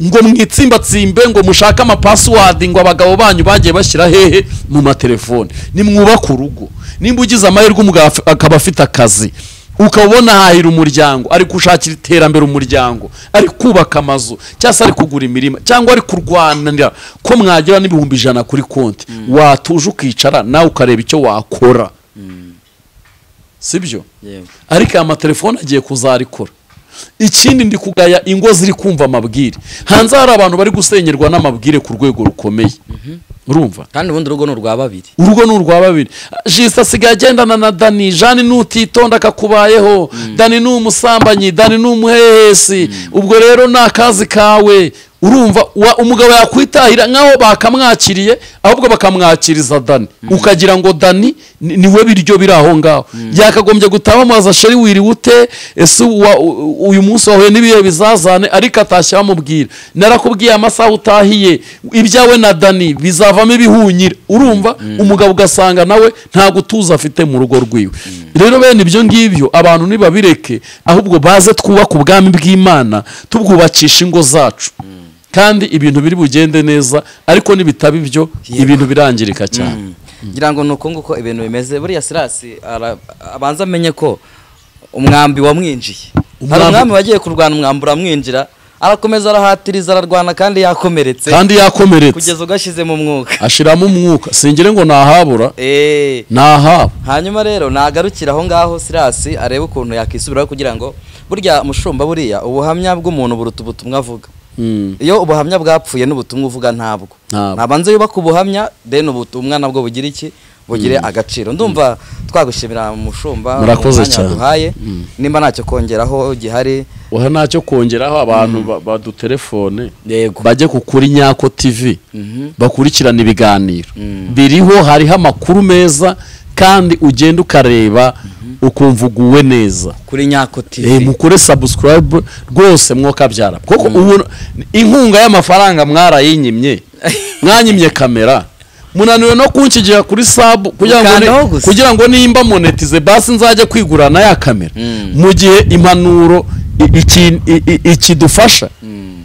ngo mwitsimbatsimbe ngo mushake amapasiwadi ngo abagabo banyu bagiye bashyira hehe mu matelefone nimwubake urugo nimba ugize amahirwe umugabo af- akaba afite akazi ukaba ubona ahahira umuryango ari gushakira iterambere umuryango ari kubaka amazu cyangwa se ari kugura imirima cyangwa ari kurwanira ko mwagira n'ibihumbi ijana kuri konti watuje ukicara nawe ukareba icyo wakora sibyo yewe ariko aya matelefone agiye kuzarikora ikindi ndi kugaya ingo ziri kumva amabwire hanze hari abantu bari gusenyerwa n'amabwire ku rwego rukomeye urumva kandi ubundi urugo ni urwa babiri urugo ni urwa babiri jisita asigaye agendana na dani jani nutitonda akakubayeho dani ni umusambanyi dani ni umuhehesi ubwo rero ni akazi kawe urumva wa- umugabo yakwitahira nk'aho bakamwakiriye ahubwo bakamwakiriza dani ukagira ngo dani ni- niwe biryo biri aho ngaho yakagombye gutaha bamubaza sheri wiriwe ute ese wa- u- uyu munsi wahuye n'ibihe bizazane ariko atashye bamubwira narakubwiye amasaha utahiye ibyawe na dani bizavamo ibihunyira urumva umugabo ugasanga nawe nta gutuza afite mu rugo rwiwe rero bene ibyo ngibyo abantu ntibabireke ahubwo baze twubake ubwami bw'imana tubwubakisha ingo zacu kandi ibintu biri bugende neza ariko nibitaba ibyo ibintu birangirika cyane ngira ngo ni uko nguko ibintu bimeze buriya sirasi ara- abanza amenye ko umwambi wamwinjiye hari Umwambi- umwami wagiye kurwana umwambi uramwinjira arakomeza arahatiriza ararwana kandi yakomeretse kandi yakomeretse kugeza ugashyize mu mwuka ashiramo umwuka singire ngo nahabura Eh, ntahaba hanyuma rero nagarukira aho ngaho sirasi arebe ukuntu yakisubiraho kugira ngo burya mushumba buriya ubuhamya bw'umuntu buruta ubutumwa avuga Mm. iyo ubuhamya bwapfuye n'ubutumwa uvuga ntabwo Ntabwo. nabanza yubaka ubuhamya then ubutumwa nabwo bugira iki bugire agaciro ndumva twagushimira mushumba Murakoze umwanya cyane. waduhaye nimba ntacyo kongeraho gihari oha ntacyo kongeraho abantu ba- badutelefone yego bajye ku kuri nyako tv Mhm. bakurikirana ibiganiro Mm. biriho hariho amakuru meza kandi ugenda ukareba ukumva uguwe neza kuri nyako Eh, tv mukore subscribe rwose mwokabyara kuko ubu inkunga y'amafaranga mwarayinyimye mwanyimye kamera munaniwe no kunkigira kuri sabu kugira ngo Mukandaho ni- gusa. kugira ngo nimba monetize basi nzajya kwigurana ya kamera Mm. mu gihe impanuro i- iki- i- i- ikidufasha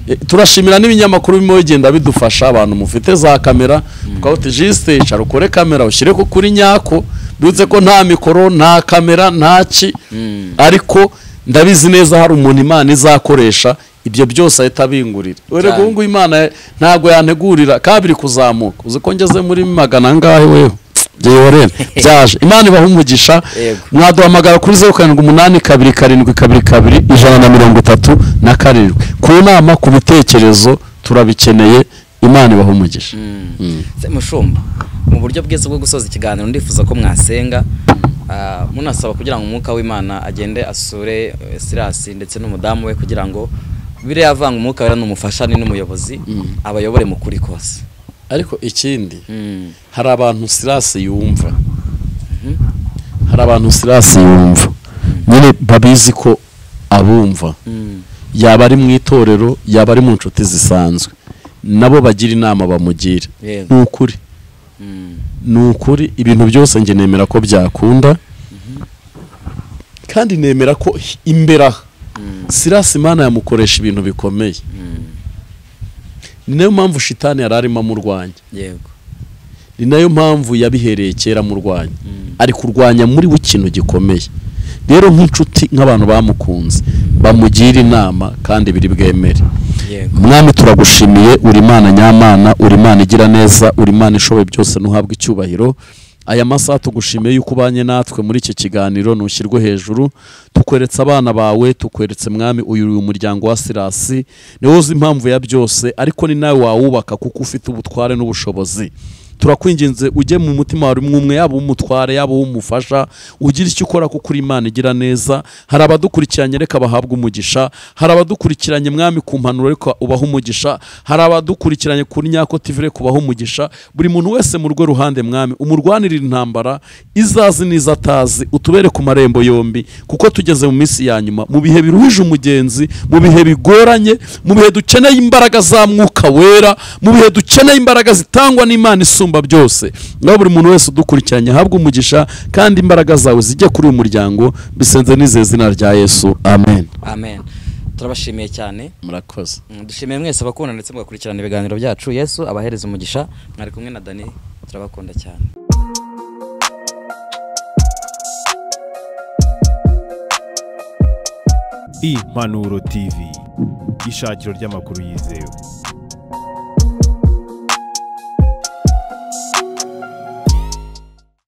Eh, turashimira n'ibinyamakuru birimo bigenda bidufasha abantu mufite za kamera twaba uti jisite icara ukore kamera ushyire ko kuri nyako bivuze ko nta mikoro nta kamera nta ki ariko ndabizi neza hari umuntu imana izakoresha ibyo byose ahita abingurira urego Cyane. ubu ngubu imana ya- ntabwo yantegurira kabiri kuzamuka uzi ko ngeze muri magana angahe wewe Jeyorene byaje imana ibaha umugisha Yego. mwaduhamagara kuri zeru karindwi umunani kabiri karindwi kabiri kabiri ijana na mirongo itatu na karindwi ku nama ku bitekerezo turabikeneye imana ibaha umugisha Se mushumba mu buryo bwiza bwo gusoza ikiganiro ndifuza ko mwasenga ah, munasaba kugira ngo umwuka w'imana agende asure eh, sirasi ndetse n'umudamu we kugira ngo biriya avanga umwuka wera n'umufashane n'umuyobozi abayobore mu kuri kose ariko ikindi hari abantu sirasi yumva hari abantu sirasi yumva nyine babizi ko abumva yaba ari mu itorero yaba ari mu nshuti zisanzwe nabo bagira inama bamugira Yego. ni ukuri ni ukuri ibintu byose njye nemera ko byakunda kandi nemera ko hi- imbere aha sirasi imana yamukoresha ibintu bikomeye ni nayo mpamvu shitani yari arimo amurwanya yego ni nayo mpamvu yabihereye kera mu rwanya ari kurwanya muri we ikintu gikomeye rero nk'inshuti nk'abantu bamukunze bamugira inama kandi biri bwemere Yego. mwami turagushimiye uri imana nyamana uri imana igira neza uri imana ishoboye byose ntuhabwe icyubahiro aya masaha tugushimiye yuko ubanye natwe muri iki kiganiro ntushyirwe hejuru tukweretse abana bawe tukweretse mwami uyu uyu muryango wa sirasi niwe uzi impamvu ya byose ariko ni nawe wawubaka kuko ufite ubutware n'ubushobozi turakwinginze ujye mu mutima wawe mwumwe yaba umutware yaba umufasha ugira icyo ukora kuko uri imana igira neza hari abadukurikiranye reka bahabwe umugisha hari abadukurikiranye mwami ku mpanuro reka ubahe umugisha hari abadukurikiranye kuri nyako tv reka ubahe umugisha buri muntu wese mu rwe ruhande mwami umurwanirire intambara izazi n'izo atazi utubere ku marembo yombi kuko tugeze mu minsi ya nyuma mu bihe biruhije umugenzi mu bihe bigoranye mu bihe dukeneye imbaraga za mwuka wera mu bihe dukeneye imbaraga zitangwa n'imana isumba byose naho buri muntu wese udukurikiranye ahabwe umugisha kandi imbaraga zawe zijye kuri uyu muryango bisenze n'izeye zina rya yesu amen amen turabashimiye cyane murakoze Mm, dushimiye mwese abakunda ndetse mugakurikirana ibiganiro byacu yesu abahereza umugisha mwari kumwe na dani turabakunda cyane impanuro tv ishakiro ry'amakuru yizewe